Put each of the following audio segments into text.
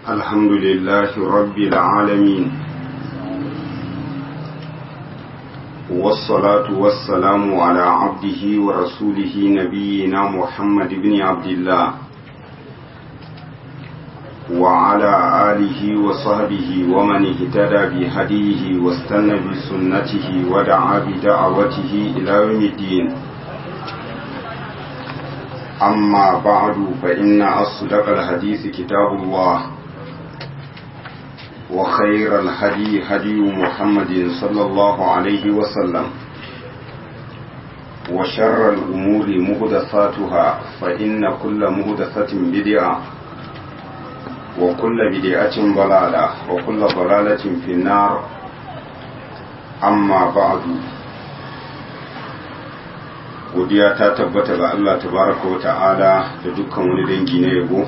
الحمد لله رب العالمين والصلاة والسلام على عبده ورسوله نبينا محمد بن عبد الله وعلى آله وصحبه ومن اهتدى بهديه واستنى بسنته ودعا بدعوته إلى يوم الدين أما بعد فإن أصدق الحديث كتاب الله وخير الهدي هدي محمد صلى الله عليه وسلم وشر الأمور مهدثاتها فإن كل مهدثة بدعة وكل بدعة ضلالة وكل ضلالة في النار أما بعد godiya ta tabbata ga Allah tabaraka wa ta'ala da dukkan wani dangi na yabo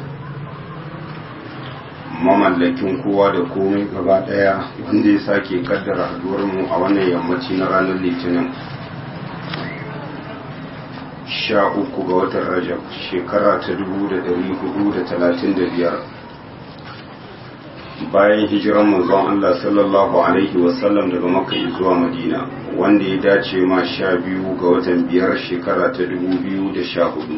mamallakin kowa da komai gaba daya wanda ya sake kaddara haduwar mu a wannan yammaci na ranar litinin sha uku ga watan rajab shekara ta dubu da dari hudu da talatin da biyar bayan hijiran manzon Allah sallallahu alaihi wasallam daga makka zuwa madina wanda ya dace ma sha biyu ga watan biyar shekara ta dubu biyu da sha hudu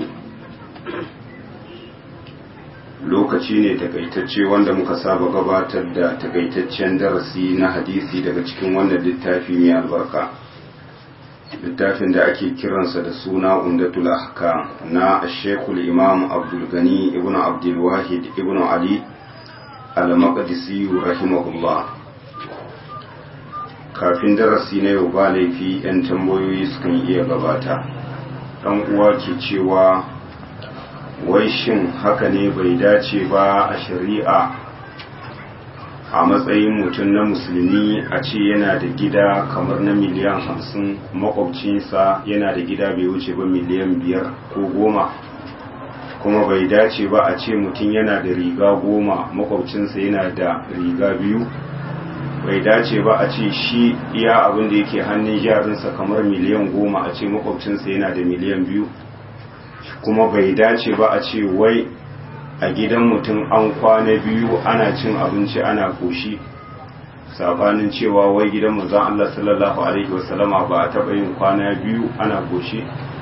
lokaci ne takaitacce wanda muka saba gabatar da takaitaccen darasi na hadisi daga cikin wannan littafi mai albarka littafin da ake kiransa da suna umdatul ahkam na shekul imam abdul gani ibn abdul wahid ibn ali al-maqdisi rahimahullah kafin darasi na yau ba laifi 'yan tambayoyi sukan iya gabata ɗan uwa ke cewa wai shin haka ne bai dace ba a shari'a a matsayin mutum na musulmi a ce yana da gida kamar na miliyan hamsin makwabcinsa yana da gida bai wuce ba miliyan biyar ko goma kuma bai dace ba a ce mutum yana da riga goma makwabcinsa yana da riga biyu bai dace ba a ce shi iya abin da yake hannun jarinsa kamar miliyan goma a ce makwabcinsa yana da miliyan biyu kuma bai dace ba a ce wai a gidan mutum an kwana biyu ana cin abinci ana koshi sabanin cewa wai gidan manzon Allah sallallahu alaihi wasallama ba a taɓa yin kwana biyu ana koshi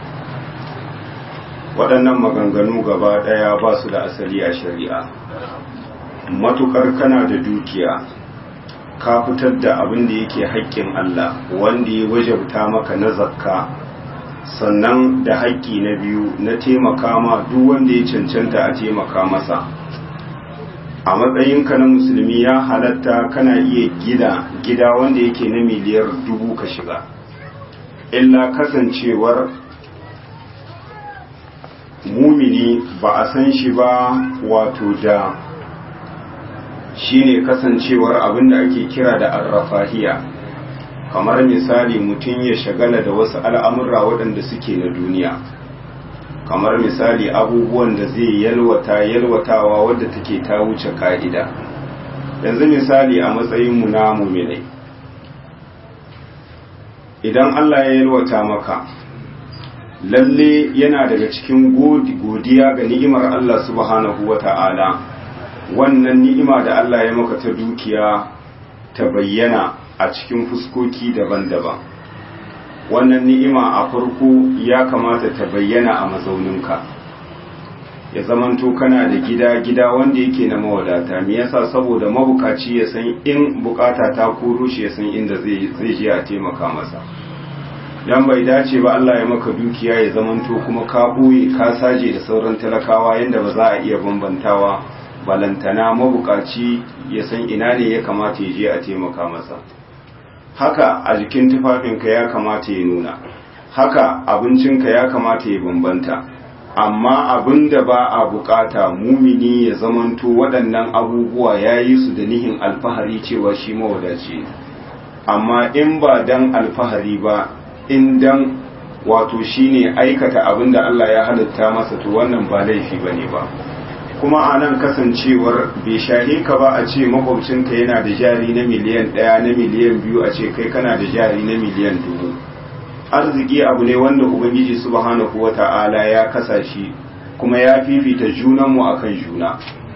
waɗannan maganganu gaba ɗaya ba su da asali a shari'a matukar kana da dukiya ka fitar da abin da yake haƙƙin Allah wanda ya wajabta maka na zakka sannan da haƙƙi na biyu na taimaka ma duk wanda ya cancanta a taimaka masa a matsayinka na musulmi ya halatta kana iya gida gida wanda yake na miliyar dubu ka shiga illa kasancewar mumini ba a san shi ba wato da shine kasancewar abin da ake kira da arrafahiya kamar misali mutum ya shagala da wasu al'amurra waɗanda suke na duniya kamar misali abubuwan da zai yalwata yalwatawa wadda take ta wuce ka'ida yanzu misali a matsayinmu na muminai idan Allah ya yalwata maka lalle yana daga cikin godiya ga ni'imar Allah subhanahu wa ta'ala wannan ni'ima da Allah ya maka ta dukiya ta bayyana a cikin fuskoki daban-daban wannan ni'ima a farko ya kamata ta bayyana a mazauninka ya zamanto kana da gida gida wanda yake na mawadata me yasa saboda mabukaci ya san in bukata ta koro shi ya san inda zai je a taimaka masa dan bai dace ba Allah ya maka dukiya ya zamanto kuma ka boye ka saje da sauran talakawa yanda ba za a iya bambantawa balantana mabukaci ya san ina ne ya kamata ya je a taimaka masa haka a jikin tufafinka ya kamata ya nuna haka abincinka ya kamata ya bambanta amma abin da ba a bukata mumini ya zamanto waɗannan abubuwa ya yi su da nihin alfahari cewa shi mawadaci ne amma in ba dan alfahari ba in dan wato shine aikata abin da Allah ya halitta masa to wannan ba laifi bane ba kuma a nan kasancewar bai shahe ka ba a ce makwabcinka yana da jari na miliyan ɗaya na miliyan biyu a ce kai kana da jari na miliyan dubu arziki abu ne wanda ubangiji subhanahu wata'ala ya kasa shi kuma ya fifita junanmu akan juna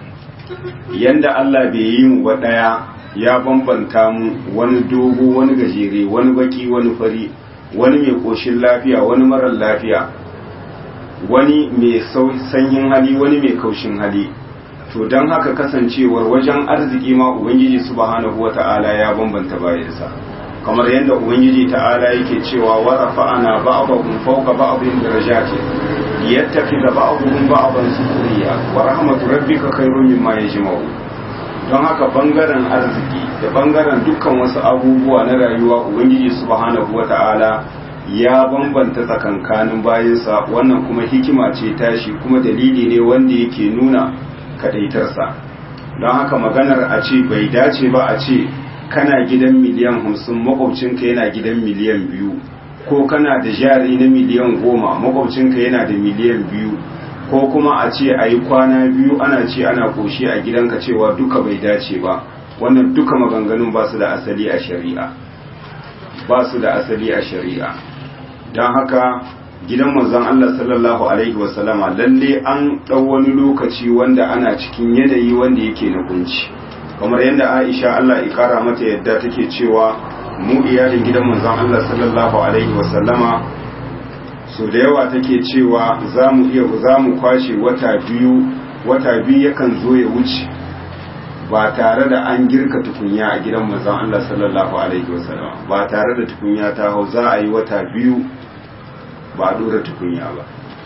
yanda Allah bai yi mu ba ɗaya ya bambanta mu wani dogo wani gajere wani baki wani fari wani mai ƙoshin lafiya wani marar lafiya wani mai sanyin hali wani mai kaushin hali to don haka kasancewar wajen arziki ma ubangiji subhanahu wata'ala ya bambanta bayansa kamar yadda ubangiji ta'ala yake cewa wa rafa'ana ba'dahum fawqa ba'dhin darajatin liyattakhidha ba'dhum ba'dhan sukhriya wa rahmatu rabbika khayrun mimma yajma'u don haka bangaren arziki da bangaren dukkan wasu abubuwa na rayuwa ubangiji subhanahu wata'ala ya bambanta tsakankanin bayansa wannan kuma hikima ce tashi kuma dalili ne wanda yake nuna kadaitarsa don haka maganar a ce bai dace ba a ce kana gidan miliyan hamsin makwabcinka yana gidan miliyan biyu ko kana da jari na miliyan goma makwabcinka yana da miliyan biyu ko kuma a ce a yi kwana biyu ana ce ana koshi a gidanka cewa duka bai dace ba wannan duka maganganun ba su da asali a shari'a ba su da asali a shari'a don haka gidan manzon Allah sallallahu alaihi wasallama lalle an ɗau wani lokaci wanda ana cikin yanayi wanda yake na kunci kamar yadda Aisha Allah ya kara mata yadda take cewa mu iyalin gidan manzon Allah sallallahu alaihi wasallama so da yawa take cewa za mu iya za mu kwashe wata biyu wata biyu yakan zo ya wuce ba tare da an girka tukunya a gidan manzon Allah sallallahu alaihi wasallama ba tare da tukunya ta hau za a yi wata biyu ba a dora tukunya ba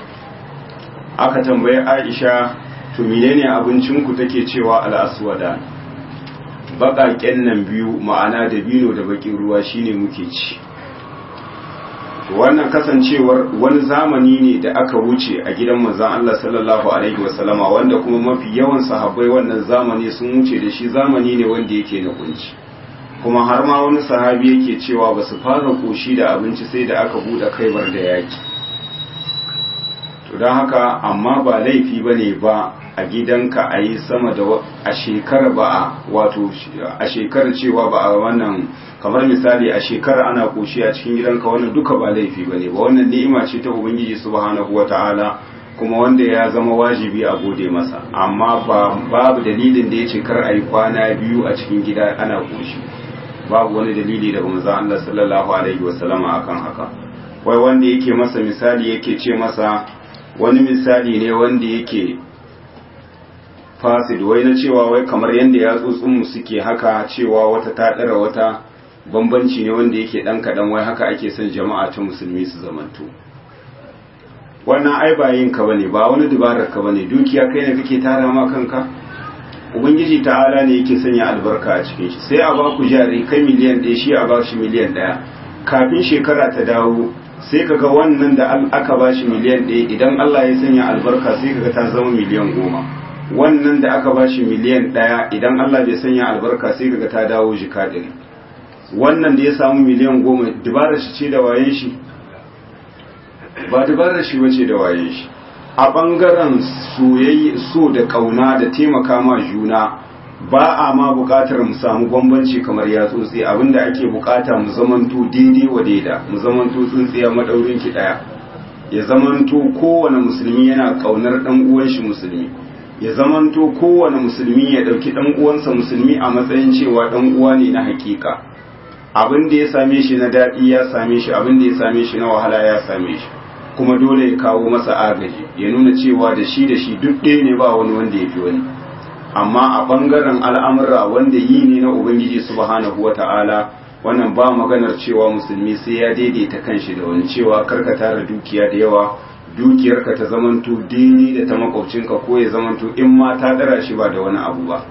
aka tambaye aisha to menene abincin ku take cewa al'aswada baƙaƙen nan biyu ma'ana da bino da baƙin ruwa shine muke ci wannan kasancewar wani zamani ne da aka wuce a gidan manzon Allah sallallahu alaihi wasallama wanda kuma mafi yawan sahabbai wannan zamani sun wuce da shi zamani ne wanda yake na kunci kuma har ma wani sahabi yake cewa ba su fara koshi da abinci sai da aka buɗe kaibar da yaki to don haka amma ba laifi ba ne ba a gidanka a yi sama da a shekara ba a wato a shekara cewa ba a wannan kamar misali a shekara ana koshi a cikin gidanka wannan duka ba laifi ba ne ba wannan ni'ima ce ta ubangiji subhanahu wata'ala kuma wanda ya zama wajibi a gode masa amma ba babu dalilin da ya ce kar a yi kwana biyu a cikin gida ana koshi babu wani dalili daga manzon Allah sallallahu alaihi wasallama akan haka wai wanda yake masa misali yake ce masa wani misali ne wanda yake fasid wai na cewa wai kamar yadda yatsotsin mu suke haka cewa wata ta dara wata bambanci ne wanda yake dan kadan wai haka ake son jama'a ta musulmi su zamanto wannan ai ba yin ka bane ba wani dubarar ka bane dukiya kai ne kake tara ma kanka ubangiji ta'ala ne yake sanya albarka a cikin shi sai a ba ku jari kai miliyan ɗaya shi a ba shi miliyan ɗaya kafin shekara ta dawo sai kaga wannan da aka ba shi miliyan ɗaya idan Allah ya sanya albarka sai kaga ta zama miliyan goma wannan da aka ba shi miliyan ɗaya idan Allah bai sanya albarka sai kaga ta dawo jika ɗari wannan da ya samu miliyan goma dubarar shi ce da wayen shi ba dubarar shi bace da wayen shi a ɓangaren soyayya so da ƙauna da taimaka ma juna ba a ma buƙatar mu samu bambanci kamar ya tsotsi abinda ake buƙata mu zamanto daidai wa daida mu zamanto tsintsiya madaurin ki ɗaya ya zamanto kowane musulmi yana ƙaunar ɗan uwan shi musulmi ya zamanto kowane musulmi ya ɗauki ɗan uwansa musulmi a matsayin cewa ɗan uwa ne na hakika abin da ya same shi na daɗi ya same shi abin da ya same shi na wahala ya same shi kuma dole ya kawo masa agaji ya nuna cewa da shi da shi duk ɗaya ne ba wani wanda ya fi wani amma a ɓangaren al'amura wanda yi ne na ubangiji subhanahu wa ta'ala wannan ba maganar cewa musulmi sai ya daidaita kanshi da wani cewa karka tara dukiya da yawa dukiyarka ta zamanto daidai da ta makwabcinka ko ya zamanto in ma ta dara shi ba da wani abu ba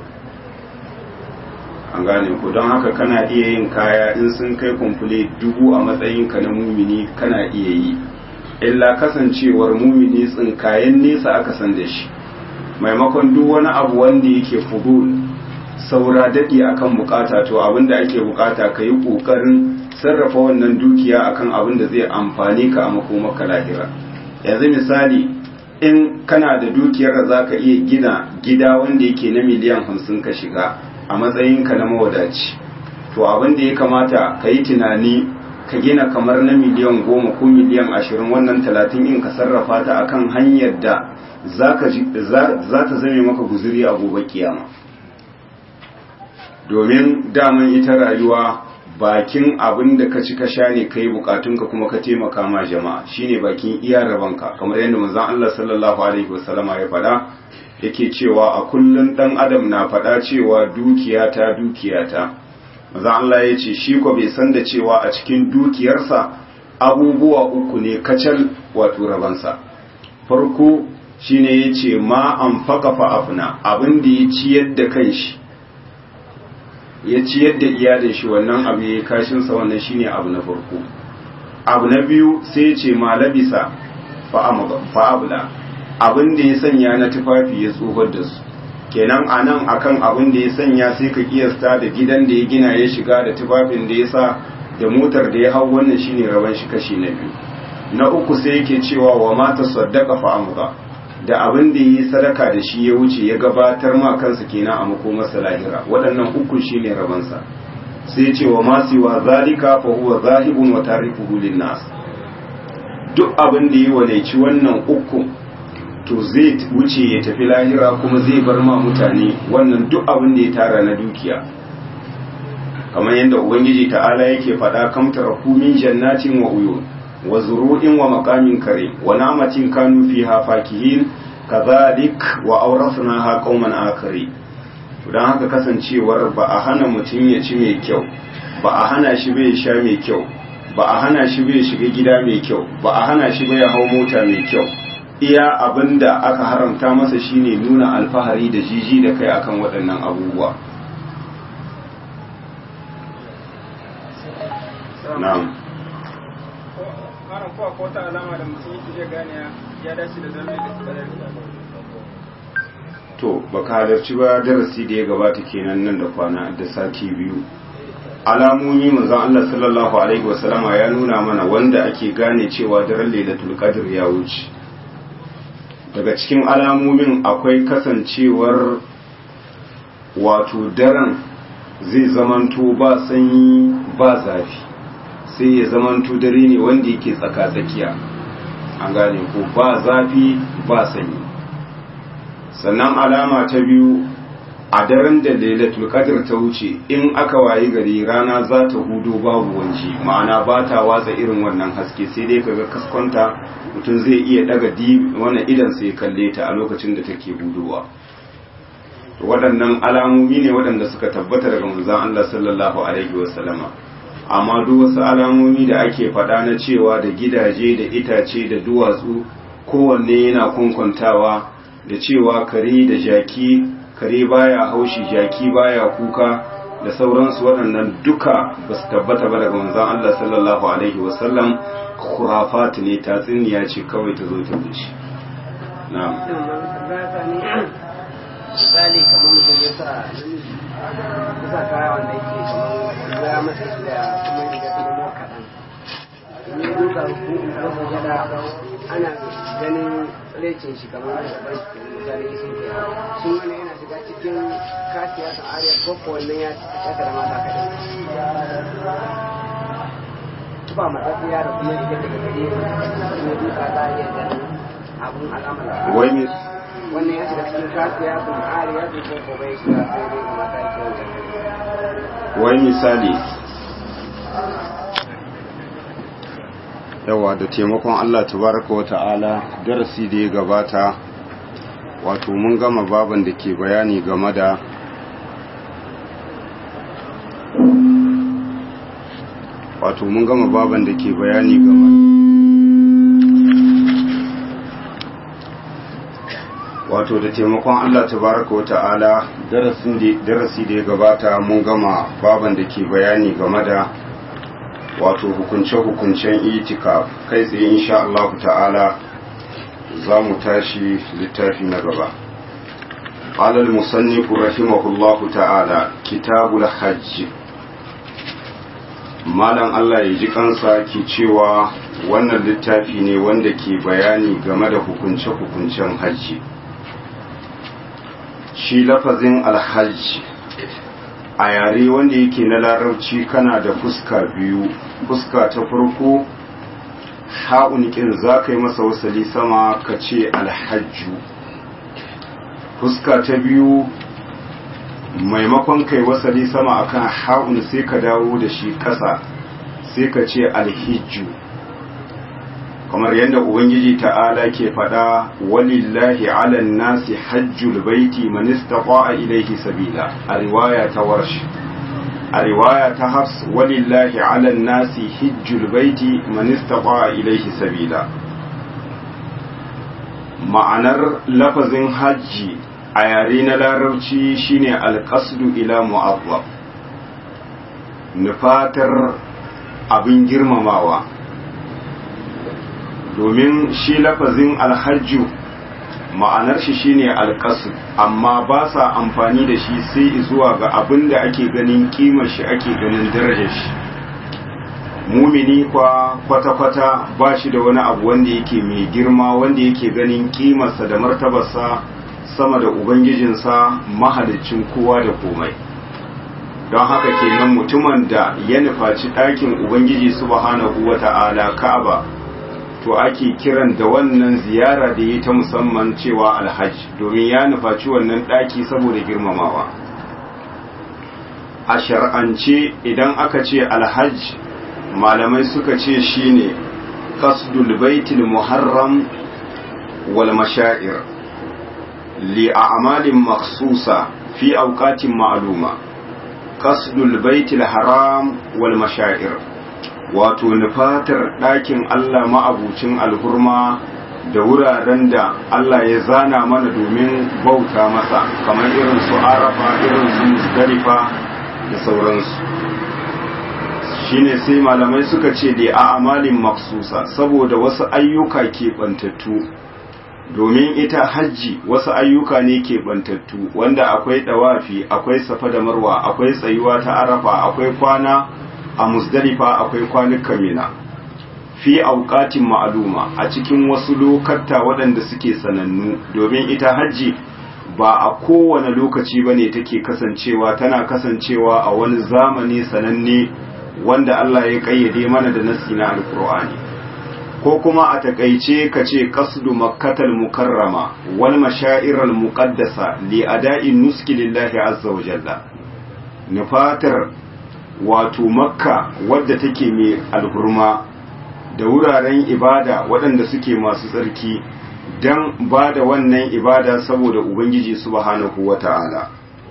an gane ku don haka kana iya yin kaya in sun kai kumfule dubu a matsayinka na mumini kana iya yi illa kasancewar mumini tsinkayen nesa aka san da shi maimakon duk wani abu wanda yake fudul saura daɗi akan bukata to abin da ake bukata ka yi ƙoƙarin sarrafa wannan dukiya akan abin da zai amfani ka a makomaka lahira yanzu misali in kana da dukiyar da za ka iya gina gida wanda yake na miliyan hamsin ka shiga a matsayinka na mawadaci to abin da ya kamata ka yi tunani ka gina kamar na miliyan goma ko miliyan ashirin wannan talatin in ka sarrafa ta akan hanyar da za ta zame maka guzuri a gobe kiyama domin daman ita rayuwa bakin abin da ka ci ka sha ne kai bukatunka kuma ka taimaka ma jama'a shine bakin iya rabanka kamar yadda manzon Allah sallallahu alaihi wasallama ya faɗa yake cewa a kullun dan adam na faɗa cewa dukiyata dukiyata manzon Allah ya ce shi ko bai san da cewa a cikin dukiyarsa abubuwa uku ne kacal wato rabansa farko shine yace ma anfaqa fa afna abin da ya ciyar da kanshi ya ciyar da iyalin shi wannan abu ya kashin sa wannan shine abu na farko abu na biyu sai ya ce ma labisa fa abla abin da ya sanya na tufafi ya tsohar da su kenan anan akan abin da ya sanya sai ka kiyasta da gidan da ya gina ya shiga da tufafin da ya sa da motar da ya hau wannan shine rawan shi kashi na biyu na uku sai yake cewa wa mata saddaka fa amza da abin da yi sadaka da shi ya wuce ya gabatar ma kansa kenan a makomarsa lahira waɗannan uku shine rabansa sai ce wa masu wa zalika fa huwa zahibun wa tarifuhu linnas duk abin da yi walaici wannan uku to zai wuce ya tafi lahira kuma zai bar ma mutane wannan duk abin da ya tara na dukiya kamar yadda ubangiji ta'ala yake faɗa kamtara min jannatin wa uyun wa zuru'in wa maqamin kare wa namatin kanu fiha fakihin kadhalik wa awrasnaha qauman akari dan haka kasancewar ba a hana mutum ya ci mai kyau ba a hana shi bai sha mai kyau ba a hana shi bai shiga gida mai kyau ba a hana shi bai hau mota mai kyau iya abinda aka haramta masa shine nuna alfahari da jiji da kai akan waɗannan abubuwa na'am malam ko akwai wata alama da mutum yake iya gane ya dace da zama da kadari to baka halarci ba darasi da ya gabata kenan nan da kwana da sati biyu alamomi manzon Allah sallallahu alaihi wasallama ya nuna mana wanda ake gane cewa daren lailatul qadr ya wuce daga cikin alamomin akwai kasancewar wato daren zai zamanto ba sanyi ba zafi sai ya zamanto dare ne wanda yake tsaka-tsakiya an gane ko ba zafi ba sanyi sannan alama ta biyu a daren da lailatul qadr ta wuce in aka wayi gari rana za ta hudo babu wanji ma'ana ba ta watsa irin wannan haske sai dai kaga kaskonta mutum zai iya daga di wannan idan sai kalle ta a lokacin da take hudowa waɗannan alamomi ne waɗanda suka tabbata daga manzon Allah sallallahu alaihi wasallama amma duk wasu alamomi da ake faɗa na cewa da gidaje da itace da duwatsu kowanne yana kunkuntawa da cewa kare da jaki kare baya haushi jaki baya kuka da sauransu waɗannan duka ba su tabbata ba daga manzon Allah sallallahu alaihi wasallam khurafat ne tatsuniya ce kawai ta zo ta wuce na'am misali kamar mutum ya sa ya sa kaya wanda yake kamar ya masa da kuma riga ta nemo kaɗan in ya duka rukun gada ana ganin lecin shi kamar da ban misali isin ke shi wani yana shiga cikin kasiya ta ariya ko ko wannan ya tsaka da mata kaɗan tuba matsatsiya da kuma riga daga gare in ya duka za a iya ganin abun al'amala wani wannan ya shiga cikin kasiya sun ariya su ko ko bai shiga sai dai kuma ta ke wani misali yawa da taimakon Allah tabaraka wa ta'ala darasi da ya gabata wato mun gama baban da ke bayani game da wato mun gama baban da ke bayani game wato da taimakon Allah tabaraka wa ta'ala darasi da ya gabata mun gama baban da ke bayani game da wato hukunce-hukuncen itikaf kai tsaye insha Allah ta'ala za mu tashi littafi na gaba قال المصنف رحمه الله تعالى كتاب الحج malam Allah ya ji kansa ke cewa wannan littafi ne wanda ke bayani game da hukunce-hukuncen hajji shi lafazin alhajji a yare wanda yake na larabci kana da fuska biyu fuska ta farko ha'un kin za ka yi masa wasali sama ka ce alhajju fuska ta biyu maimakon kai wasali sama akan ha'un sai ka dawo da shi ƙasa sai ka ce alhijju kamar yadda ubangiji ta'ala ke faɗa walillahi ala nasi hajjul baiti man istata'a ilayhi sabila a riwaya ta warsh a riwaya ta hafs walillahi ala nasi hijjul baiti man istata'a ilayhi sabila ma'anar lafazin hajji a yare na larabci shine alqasdu ila mu'azzab nufatar abin girmamawa domin shi lafazin alhajju ma'anar shi shine alƙasu amma ba sa amfani da shi sai zuwa ga abin da ake ganin kimar shi ake ganin darajar shi mumini kwa kwata-kwata ba shi da wani abu wanda yake mai girma wanda yake ganin kimarsa da martabarsa sama da ubangijinsa mahalicin kowa da komai don haka kenan mutumin da ya nufaci ɗakin ubangiji subhanahu wata'ala ka'aba to ake kiran da wannan ziyara da yi ta musamman cewa alhaj domin ya nufaci wannan ɗaki saboda girmamawa a shar'ance idan aka ce alhaj malamai suka ce shine qasdul baitil muharram wal mashaa'ir li a'malin makhsusa fi awqatin ma'luma qasdul baitil haram wal mashaa'ir wato nufatar ɗakin Allah ma'abucin alhurma da wuraren da Allah ya zana mana domin bauta masa kamar irin su arafa irin su musdalifa da sauransu shine sai malamai suka ce da a amalin maksusa saboda wasu ayyuka keɓantattu domin ita hajji wasu ayyuka ne keɓantattu wanda akwai ɗawafi akwai safa da marwa akwai tsayuwa ta arafa akwai kwana a musdalifa akwai kwanuka mina fi auqatin ma'aluma a cikin wasu lokata waɗanda suke sanannu domin ita hajji ba a kowane lokaci ba ne take kasancewa tana kasancewa a wani zamani sananne wanda Allah ya ƙayyade mana da nasi na alkur'ani ko kuma a takaice ka ce qasdu makkatal mukarrama wal mashairal muqaddasa li ada'in nuski lillahi azza wa jalla nufatar wato makka wadda take mai alhurma da wuraren ibada waɗanda suke masu tsarki don ba da wannan ibada saboda ubangiji subhanahu wa ta'ala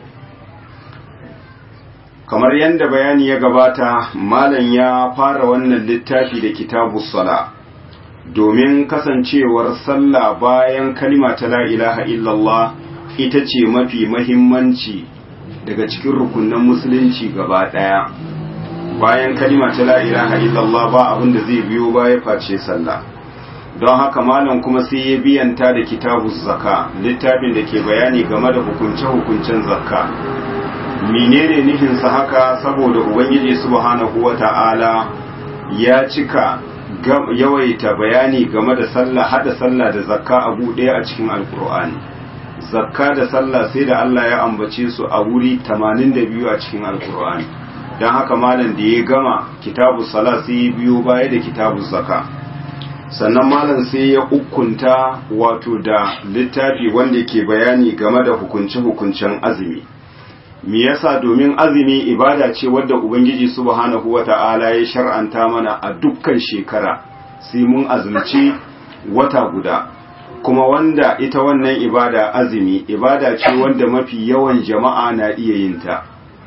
kamar yadda bayani ya gabata malam ya fara wannan littafi da kitabu sala domin kasancewar sallah bayan kalima ta la ilaha illallah ita ce mafi mahimmanci daga cikin rukunan musulunci gaba ɗaya bayan kalima ta la ilaha illallah ba abin da zai biyo baya face sallah don haka malam kuma sai ya biyanta da kitabu zakka littafin da ke bayani game da hukunce-hukuncen zakka menene nufinsa haka saboda ubangiji subhanahu wata'ala ya cika yawaita bayani game da sallah hada sallah da zakka abu ɗaya a cikin alkur'ani zakka da sallah sai da Allah ya ambace su a wuri 82 a cikin alkur'ani don haka malam da ya gama kitabu sala sai ya biyo baya da kitabu zakka sannan malam sai ya ukunta wato da littafi wanda ke bayani game da hukunce-hukuncen azumi me yasa domin azumi ibada ce wadda ubangiji subhanahu wata'ala ya shar'anta mana a dukkan shekara sai mun azumci wata guda kuma wanda ita wannan ibada azumi ibada ce wanda mafi yawan jama'a na iya yin ta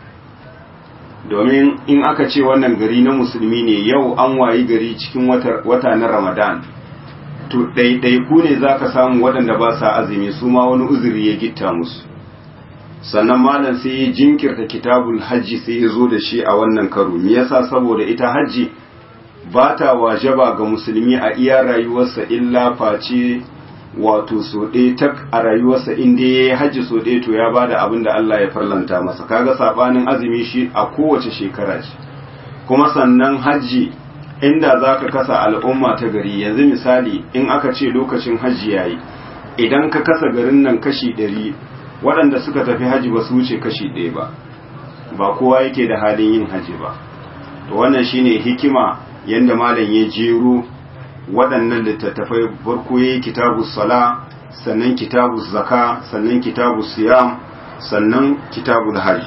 domin in aka ce wannan gari na musulmi ne yau an wayi gari cikin wata na ramadan to ɗaiɗaiku ne za ka samu waɗanda ba sa azumi su ma wani uzuri ya gitta musu sannan malam sai ya jinkirta kitabul hajji sai ya zo da shi a wannan karo me yasa saboda ita hajji ba ta wajaba ga musulmi a iya rayuwarsa illa face wato so ɗaya tak a rayuwarsa in dai ya yi hajji so ɗaya to ya bada abin da Allah ya farlanta masa kaga sabanin azumi shi a kowace shekara ce kuma sannan hajji inda za ka kasa al'umma ta gari yanzu misali in aka ce lokacin hajji ya yi idan ka kasa garin nan kashi ɗari waɗanda suka tafi hajji ba su wuce kashi ɗaya ba ba kowa yake da halin yin hajji ba to wannan shine hikima yadda malam ya jero waɗannan littattafai farko yayi kitabu sala sannan kitabu zaka sannan kitabu siyam sannan kitabu hajj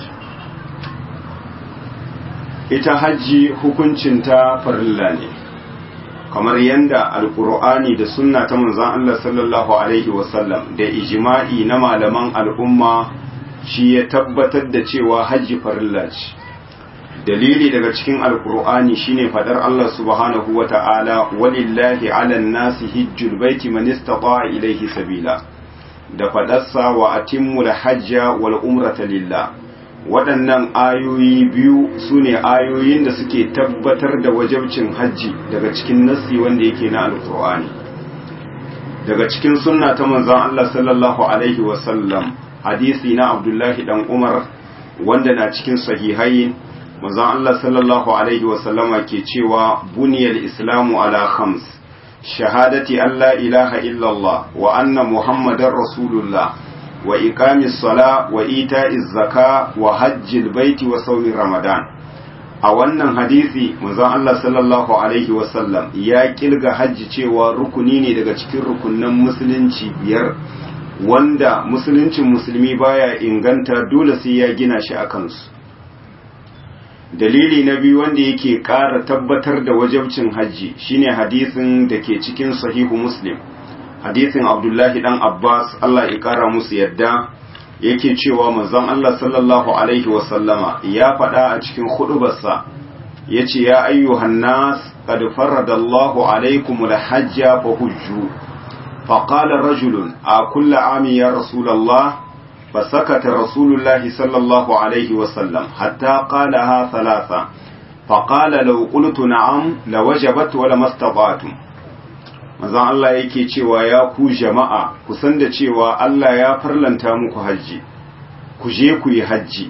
ita hajji hukuncinta farilla ne kamar yadda alkur'ani da sunna ta manzon Allah sallallahu alaihi wasallam da ijma'i na malaman al'umma shi ya tabbatar da cewa hajji farilla ce dalili daga cikin alkur'ani shine fadar Allah subhanahu wata'ala walillahi 'alan nasi hijjul baiti man istata'a ilayhi sabila da fadarsa wa atimmul hajja wal umrata lillah waɗannan ayoyi biyu su ne ayoyin da suke tabbatar da wajabcin hajji daga cikin nassi wanda yake na alkur'ani daga cikin sunna ta manzon Allah sallallahu alaihi wasallam hadisi na abdullahi dan umar wanda na cikin sahihai manzon Allah sallallahu alaihi wasallama ke cewa buniyal islamu ala khams shahadati an la ilaha illallah wa anna muhammadar rasulullah wa iqamis sala wa ita'iz zaka wa hajjil baiti wa sawmi ramadan a wannan hadisi manzon Allah sallallahu alaihi wasallam ya kilga hajji cewa rukuni ne daga cikin rukunnan musulunci biyar wanda musuluncin musulmi baya inganta dole sai ya gina shi a kansu dalili na biyu wanda yake ƙara tabbatar da wajabcin hajji shine hadisin da ke cikin sahihu muslim hadisin abdullahi dan abbas allah ya ƙara musu yadda yake cewa manzon allah sallallahu alaihi wasallama ya faɗa a cikin hudubarsa ya ce ya ayyuhan nas qad faradallahu alaikum alhajja fa hujju فقال رجل أكل عام يا رسول الله فسكت رسول الله صلى الله عليه وسلم حتى قالها ثلاثة فقال لو قلت نعم لوجبت ولما استطعتم mazan Allah yake cewa ya ku jama'a ku san da cewa Allah ya farlanta muku hajji ku je ku yi hajji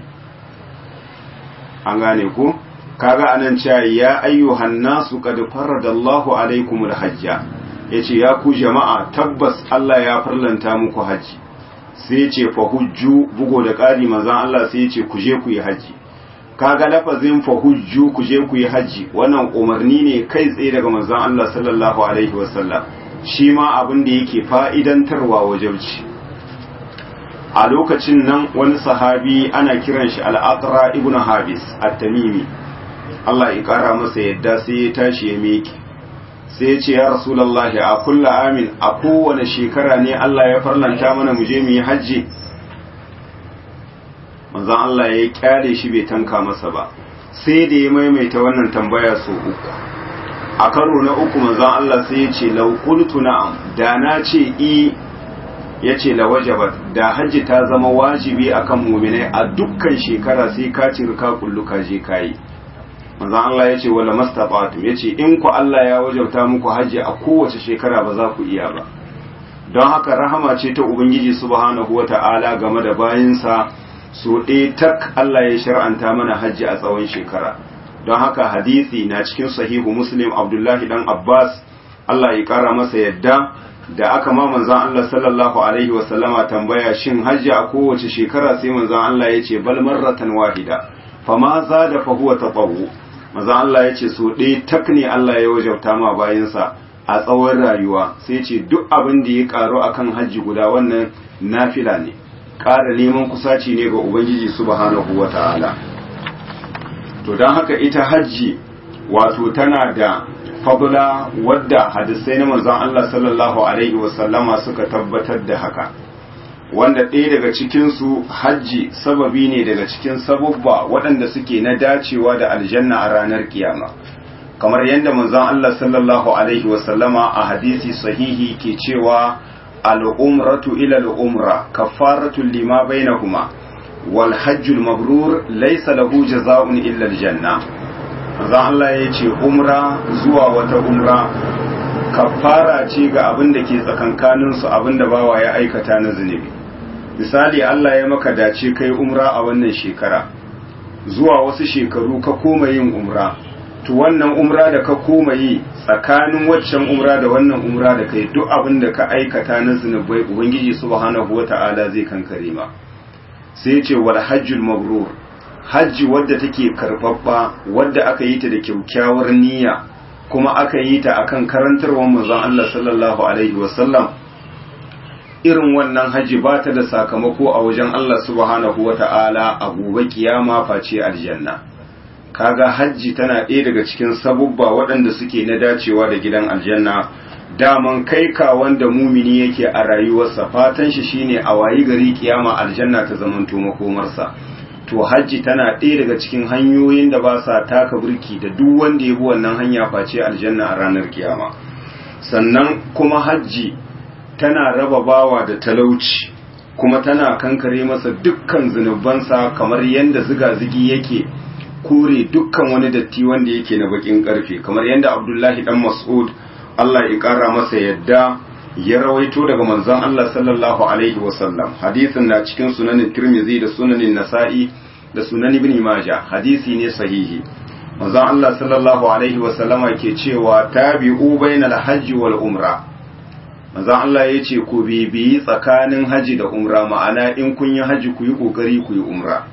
an gane ku kaga anan cewa ya ayyuhan nasu qad faradallahu alaikumul hajja yace ya ku jama'a tabbas Allah ya farlanta muku hajji sai ce fa hujju bugo da ƙari manzon Allah sai ce ku je ku yi haji kaga lafazin fa hujju ku je ku yi haji wannan umarni ne kai tsaye daga manzon Allah sallallahu alaihi wasallam shi ma abin da yake fa'idantarwa wajauci a lokacin nan wani sahabi ana kiran shi al-aqra ibn habis at-tamimi Allah ya kara masa yadda sai ya tashi ya meke sai ya ce ya rasulallahi a kulla amin a kowane shekara ne Allah ya farlanta mana mu je mu yi hajji manzon Allah ya kyale shi bai tanka masa ba sai da ya maimaita wannan tambaya so uku a karo na uku manzon Allah sai ya ce law qultu na'am da na ce i ya ce la wajabat da hajji ta zama wajibi akan mu'minai a dukkan shekara sai ka cirka kullu ka je kai manzon Allah ya ce wala mastata'tum ya ce in ku Allah ya wajauta muku hajji a kowace shekara ba za ku iya ba don haka rahama ce ta ubangiji subhanahu wata'ala game da bayinsa so ɗaya tak Allah ya shar'anta mana hajji a tsawon shekara don haka hadisi na cikin sahihu muslim abdullahi dan abbas Allah ya kara masa yadda da aka ma manzon Allah sallallahu alaihi wasallama tambaya shin hajji a kowace shekara sai manzon Allah ya ce bal marratan wahida fama zada fa huwa tatawwu maza Allah ya ce so ɗaya tak ne Allah ya wajauta ma bayansa a tsawon rayuwa sai ce duk abin da ya karu akan hajji guda wannan nafila ne ƙara neman kusaci ne ga ubangiji subhanahu wata'ala to don haka ita hajji wato tana da fadla wadda hadisai na manzon Allah sallallahu alaihi wasallama suka tabbatar da haka wanda ɗaya daga cikinsu hajji sababi ne daga cikin sabubba waɗanda suke na dacewa da aljanna a ranar kiyama kamar yadda manzon Allah sallallahu alaihi wasallama a hadisi sahihi ke cewa al'umratu ila al'umra kafaratu lima bainahuma wal hajjul mabrur laysa lahu jaza'un illa aljanna manzon Allah ya ce umra zuwa wata umra kafara ce ga abin da ke tsakankaninsu abin da bawa ya aikata na zunubi misali Allah ya maka dace kai umra a wannan shekara zuwa wasu shekaru ka koma yin umra to wannan umra da ka koma yi tsakanin waccan umra da wannan umra da kai duk abin da ka aikata na zunubai ubangiji subhanahu wata'ala zai kankare ma sai ya ce wal hajjul mabrur hajji wadda take karbabba wadda aka yi ta da kyaukyawar niyya kuma aka yi ta akan karantarwar manzon Allah sallallahu alaihi wasallam irin wannan haji ba ta da sakamako a wajen Allah subhanahu wata'ala a gobe kiyama face aljanna kaga hajji tana ɗaya daga cikin sabubba waɗanda suke na dacewa da gidan aljanna daman kai ka wanda mumini yake a rayuwarsa fatan shi shine a wayi gari kiyama aljanna ta zamanto makomarsa to hajji tana ɗaya daga cikin hanyoyin da ba sa taka burki da duk wanda ya bi wannan hanya face aljanna a ranar kiyama sannan kuma hajji tana raba bawa da talauci kuma tana kankare masa dukkan zunubansa kamar yadda ziga-zigi yake kore dukkan wani datti wanda yake na bakin karfe kamar yadda abdullahi dan mas'ud Allah ya kara masa yadda ya rawaito daga manzon Allah sallallahu alaihi wasallam hadisin na cikin sunanin tirmizi da sunanin nasa'i da sunan ibn majah hadisi ne sahihi manzon Allah sallallahu alaihi wasallama ke cewa tabi'u bainal hajji wal umra manzon Allah ya ce ku bibiyi tsakanin haji da umra ma'ana in kun yi haji ku yi kokari ku yi umra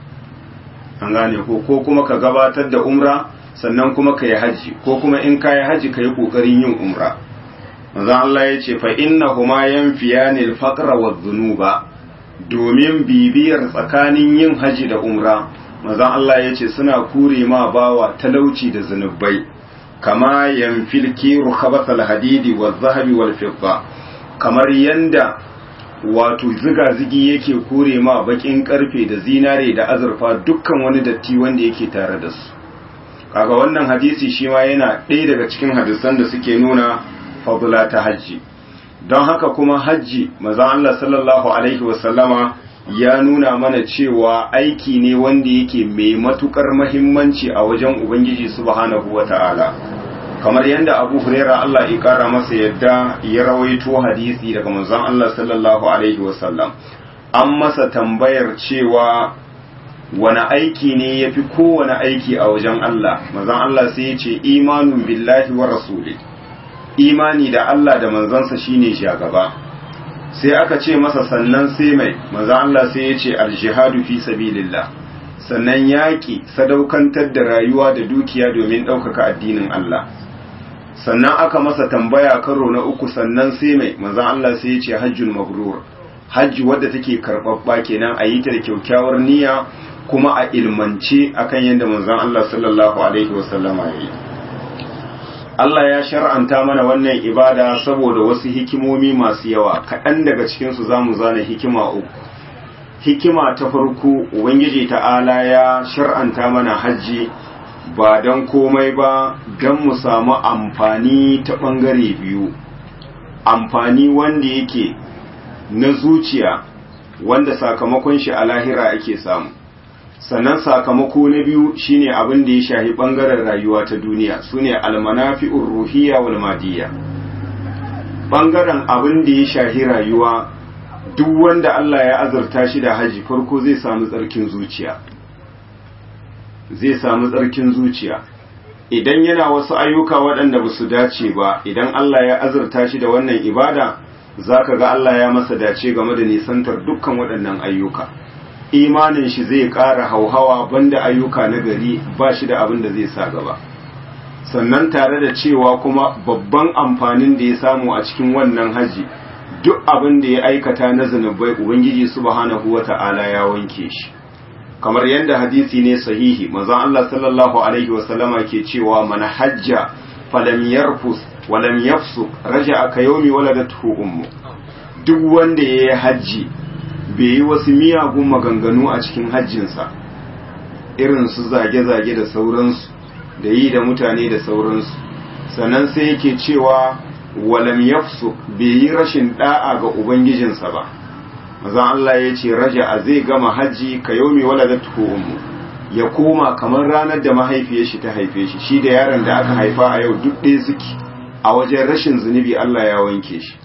an gane ko ko kuma ka gabatar da umra sannan kuma ka yi haji ko kuma in ka yi haji ka yi kokarin yin umra manzon Allah ya ce fa innahuma yanfiyani al-faqra wadh-dhunuba domin bibiyar tsakanin yin haji da umra manzon Allah ya ce suna kure ma bawa talauci da zunubai kama yanfil kiru khabathal hadidi wadh-dhahabi wal-fidda kamar yanda wato ziga-zigi yake kure ma bakin karfe da zinare da azurfa dukkan wani datti wanda yake tare da su kaga wannan hadisi shi ma yana ɗaya daga cikin hadisan da suke nuna fadula ta hajji don haka kuma hajji maza Allah sallallahu alaihi wasallama ya nuna mana cewa aiki ne wanda yake mai matukar mahimmanci a wajen ubangiji subhanahu wata'ala kamar yadda abu huraira Allah ya kara masa yadda ya rawaito hadisi daga manzon Allah sallallahu alaihi wasallam an masa tambayar cewa wani aiki ne ya fi kowane aiki a wajen Allah manzon Allah sai ya ce imanun billahi wa rasuli imani da Allah da manzansa shine shagaba sai aka ce masa sannan sai mai manzon Allah sai ya ce aljihadu fi sabilillah sannan yaƙi sadaukantar da rayuwa da dukiya domin ɗaukaka addinin Allah sannan aka masa tambaya karo na uku sannan sai mai manzon Allah sai ya ce hajjul mabrur hajji wadda take karɓaɓɓa kenan a yi ta da kyakkyawar niyya kuma a ilmance akan yadda manzon Allah sallallahu alaihi wasallama ya yi Allah ya shar'anta mana wannan ibada saboda wasu hikimomi masu yawa kaɗan daga cikinsu za mu zana hikima uku hikima ta farko ubangiji ta'ala ya shar'anta mana hajji ba don komai ba don mu samu amfani ta ɓangare biyu amfani wanda yake na zuciya wanda sakamakon shi a lahira ake samu sannan sakamako na biyu shine abin da ya shahi bangaren rayuwa ta duniya sune almanafi'ur ruhiyya wal madiyya bangaren abin da ya shahi rayuwa duk wanda Allah ya azurta shi da haji farko zai samu tsarkin zuciya zai samu tsarkin zuciya idan yana wasu ayyuka waɗanda ba su dace ba idan Allah ya azurta shi da wannan ibada zaka ga Allah ya masa dace game da nisantar dukkan waɗannan ayyuka imanin shi zai ƙara hauhawa banda ayyuka na gari ba shi da abin da zai sa gaba sannan tare da cewa kuma babban amfanin da ya samu a cikin wannan haji duk abin da ya aikata na zunubai ubangiji subhanahu wata'ala ya wanke shi kamar yadda hadisi ne sahihi manzon Allah sallallahu alaihi wasallama ke cewa man hajja falam yarfus walam yafsuk raja'a ka yawmi waladatuhu ummu duk wanda yayi haji bai yi wasu miyagun maganganu a cikin hajjinsa irin su zage-zage da sauransu da yi da mutane da sauransu sannan sai yake cewa walam yafsu bai yi rashin da'a ga ubangijinsa ba mazan Allah ya ce raja a zai gama hajji ka yau mai wala da ummu ya koma kamar ranar da mahaifiyar shi ta haife shi shi da yaron da aka haifa a yau duk ɗaya suke a wajen rashin zunubi Allah ya wanke shi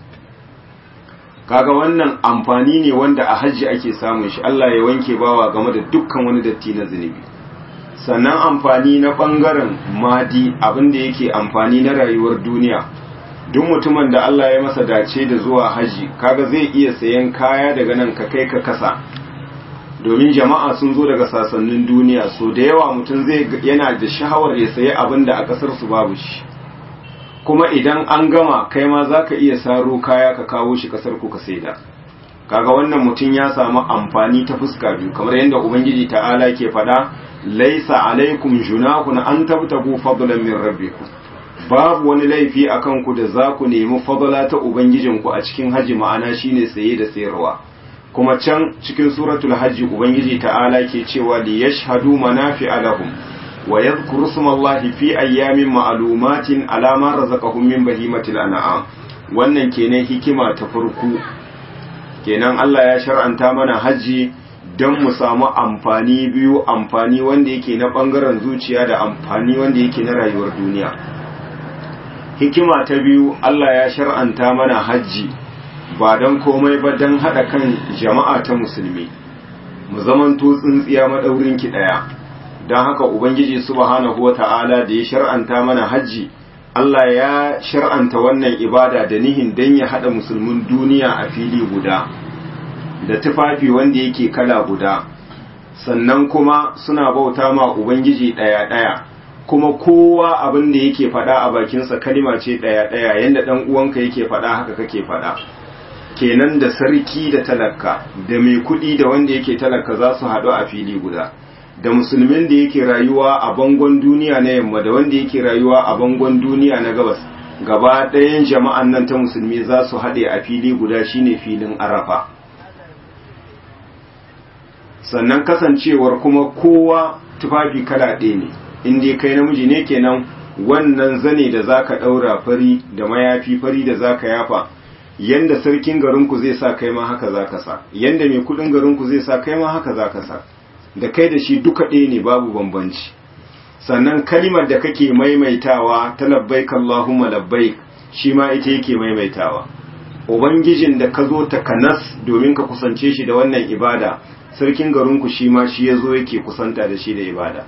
kaga wannan amfani ne wanda a hajji ake samun shi Allah ya wanke bawa game da dukkan wani datti na zunubi sannan amfani na bangaren madi abinda yake amfani na rayuwar duniya duk mutumin da Allah ya masa dace da zuwa haji kaga zai iya sayan kaya daga nan ka kai ka kasa domin jama'a sun zo daga sasannin duniya so da yawa mutum zai yana da sha'awar ya sayi abin da a kasar su babu shi kuma idan an gama kai ma za ka iya saro kaya ka kawo shi kasar ku ka saida kaga wannan mutum ya samu amfani ta fuska biyu kamar yadda ubangiji ta'ala ke faɗa laisa alaikum junahun an tabtagu fadlan min rabbikum babu wani laifi akan ku da za ku nemi fadla ta ubangijinku a cikin haji ma'ana shine saye da sayarwa kuma can cikin suratul hajji ubangiji ta'ala ke cewa li yashhadu manafi'a lahum wa yadhkuru smallahi fi ayyamin ma'lumatin ala ma razaqahum min bahimatil an'am wannan kenan hikima ta farko kenan Allah ya shar'anta mana haji don mu samu amfani biyu amfani wanda yake na bangaren zuciya da amfani wanda yake na rayuwar duniya hikima ta biyu Allah ya shar'anta mana haji ba don komai ba don haɗa kan jama'a ta musulmi mu zamanto tsintsiya maɗaurin ki ɗaya don haka ubangiji subhanahu wa ta'ala da ya shar'anta mana hajji Allah ya shar'anta wannan ibada da nihin don ya haɗa musulmin duniya a fili guda da tufafi wanda yake kala guda sannan kuma suna bauta ma ubangiji ɗaya-ɗaya kuma kowa abin da yake faɗa a bakinsa kalima ce ɗaya-ɗaya yadda ɗan uwanka yake faɗa haka kake faɗa kenan da sarki da talaka da mai kuɗi da wanda yake talaka za su haɗu a fili guda da musulmin da yake rayuwa a bangon duniya na yamma da wanda yake rayuwa a bangon duniya na gabas gaba ɗayan jama'an nan ta musulmi za su haɗe a fili guda shine filin arafa sannan kasancewar kuma kowa tufafi kala ɗaya ne in dai kai namiji ne kenan wannan zane da zaka ɗaura fari da mayafi fari da zaka yafa yanda sarkin garinku zai sa kai ma haka zaka sa yanda mai kudin garinku zai sa kai ma haka zaka sa da kai da shi duka ɗaya ne babu bambanci sannan kalimar da kake maimaitawa ta labbaik Allahumma labbaik shi ma ita yake maimaitawa ubangijin da ka zo ta kanas domin ka kusance shi da wannan ibada sarkin garinku shi ma shi ya zo yake kusanta da shi da ibada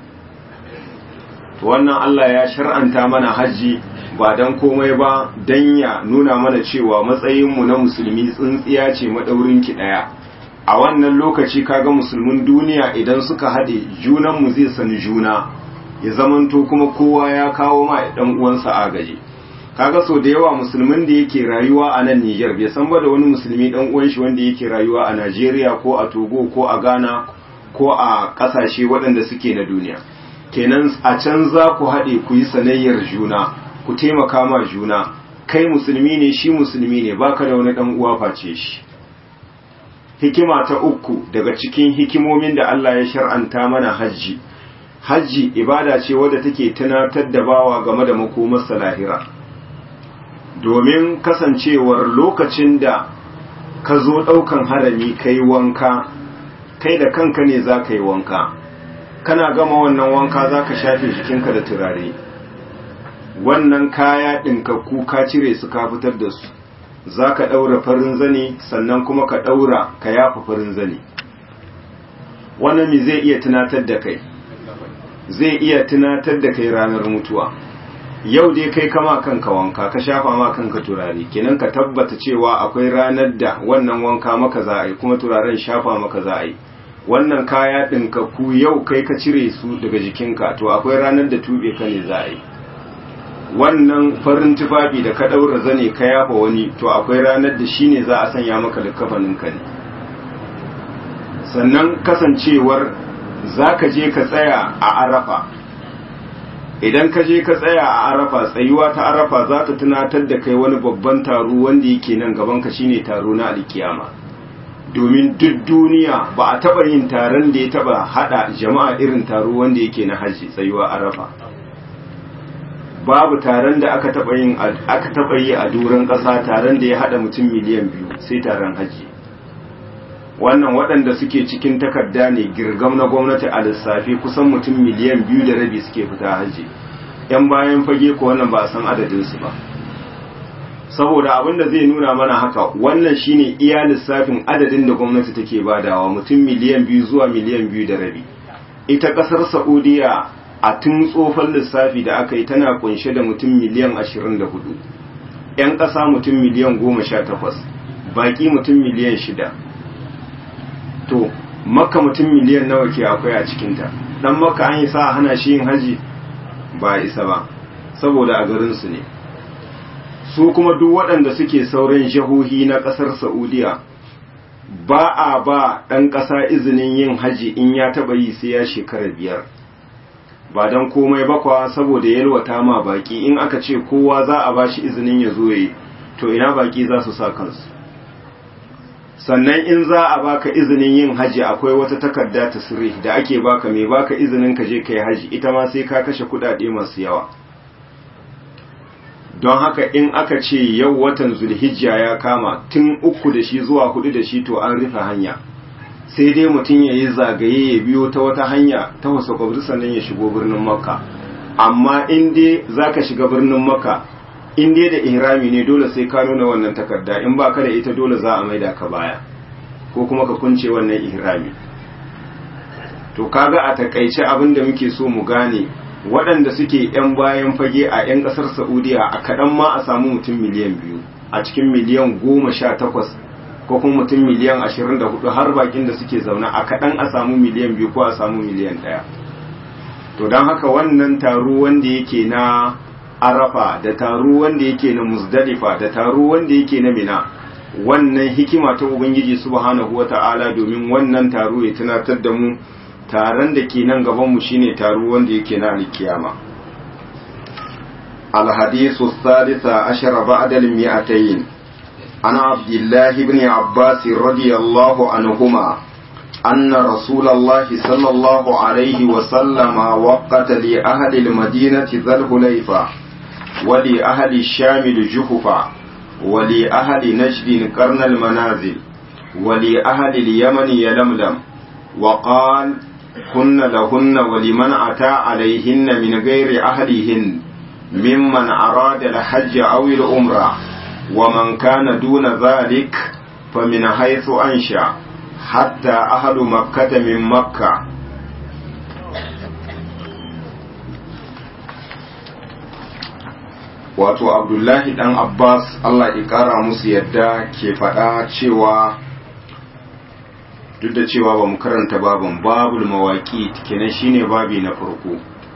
wannan Allah ya shar'anta mana hajji ba don komai ba don ya nuna mana cewa matsayinmu na musulmi tsintsiya ce maɗaurinki ɗaya a wannan lokaci kaga musulmin duniya idan suka haɗe junanmu zai sani juna ya zamanto kuma kowa ya kawo ma ɗan uwansa agaji kaga so da yawa musulmin da yake rayuwa a nan Niger bai san ba da wani musulmi ɗan uwan shi wanda yake rayuwa a Najeriya ko a Togo ko a Ghana ko a ƙasashe waɗanda suke na duniya kenan a can za ku haɗe ku yi sanayyar juna ku taimaka ma juna kai musulmi ne shi musulmi ne baka da wani dan uwa face shi hikima ta uku daga cikin hikimomin da Allah ya shar'anta mana hajji hajji ibada ce wadda take tunatar da bawa game da makomar lahira domin kasancewar lokacin da ka zo ɗaukan harami kai wanka kai da kanka ne za ka yi wanka kana gama wannan wanka za ka shafe jikinka da turare wannan kaya ɗinkakku ka cire su ka fitar da su za ka ɗaura farin zane sannan kuma ka ɗaura ka yafa farin zane wannan mi zai iya tunatar da kai zai iya tunatar da kai ranar mutuwa yau dai kai kama kanka wanka ka shafa ma kanka turare kenan ka tabbata cewa akwai ranar da wannan wanka maka za a yi kuma turaren shafa maka za a yi wannan kaya ɗinkakku yau kai ka cire su daga jikinka to akwai ranar da tube ka ne za a yi wannan farin tufafi da ka ɗaura zane ka yafa wani to akwai ranar da shi ne za a sanya maka likafaninka ne sannan kasancewar za ka je ka tsaya a arafa idan ka je ka tsaya a arafa tsayuwa ta arafa za ta tunatar da kai wani babban taro wanda yake nan gaban ka shine taro na alkiyama domin duk duniya ba a taba yin taron da ya taba hada jama'a irin taro wanda yake na haji tsayuwa arafa babu taron da aka taba yin aka taba yi a duran kasa taron da ya hada mutum miliyan biyu sai taron haji wannan waɗanda suke cikin takarda ne girgam na gwamnati a lissafi kusan mutum miliyan biyu da rabi suke fita haji yan bayan fage ko wannan ba a san adadinsu ba saboda abin da zai nuna mana haka wannan shine iya lissafin adadin da gwamnati take badawa mutum miliyan biyu zuwa miliyan biyu da rabi ita ƙasar saudiya a tun tsofan lissafi da aka yi tana kunshe da mutum miliyan ashirin da hudu 'yan ƙasa mutum miliyan goma sha takwas baƙi mutum miliyan shida to makka mutum miliyan nawa ke akwai a cikinta dan makka an yi sa hana shi yin haji ba isa ba saboda a garinsu ne su kuma duk waɗanda suke sauran jihohi na ƙasar saudiya ba a ba ɗan ƙasa izinin yin haji in ya taɓa yi sai ya shekara biyar ba don komai bakwa saboda yalwata ma baki in aka ce kowa za a ba shi izinin ya zo yi to ina baki za su sa kansu sannan in za a baka izinin yin haji akwai wata takarda ta sirri da ake baka mai baka izinin ka je ka yi haji ita ma sai ka kashe kudade masu yawa don haka in aka ce yau watan zulhijja ya kama tun uku da shi zuwa hudu da shi to an rufe hanya sai dai mutum ya yi zagaye ya biyo ta wata hanya ta wasu kwabri sannan ya shigo birnin makka amma in dai za ka shiga birnin makka in dai da ihrami ne dole sai ka nuna wannan takarda in ba ka da ita dole za a maida ka baya ko kuma ka kunce wannan ihrami to kaga a takaice abin da muke so mu gane waɗanda suke 'yan bayan fage a 'yan ƙasar saudiya a kaɗan ma a samu mutum miliyan biyu a cikin miliyan goma sha takwas ko kuma mutum miliyan ashirin da hudu har bakin da suke zaune a kaɗan a samu miliyan biyu ko a samu miliyan ɗaya to don haka wannan taro wanda yake na arafa da taro wanda yake na muzdalifa da taro wanda yake na mina wannan hikima ta ubangiji subhanahu wata'ala domin wannan taro ya tunatar da mu taron da ke nan gaban mu shine taro wanda yake na alkiyama الحديث الثالث عشر بعد المئتين عن عبد الله بن عباس رضي الله عنهما أن رسول الله صلى الله عليه وسلم وقت لأهل المدينة ذا الهليفة ولأهل الشام الجحفة ولأهل نجد قرن المنازل ولأهل اليمن يلملم وقال هن لهن ولمن أتى عليهن من غير أهلهن ممن أراد الحج أو العمرة ومن كان دون ذلك فمن حيث أنشأ حتى أهل مكة من مكة wato abdullahi dan abbas allah ya kara musu yadda ke faɗa cewa duk da cewa ba mu karanta babin babul mawaƙi kenan shine babi na farko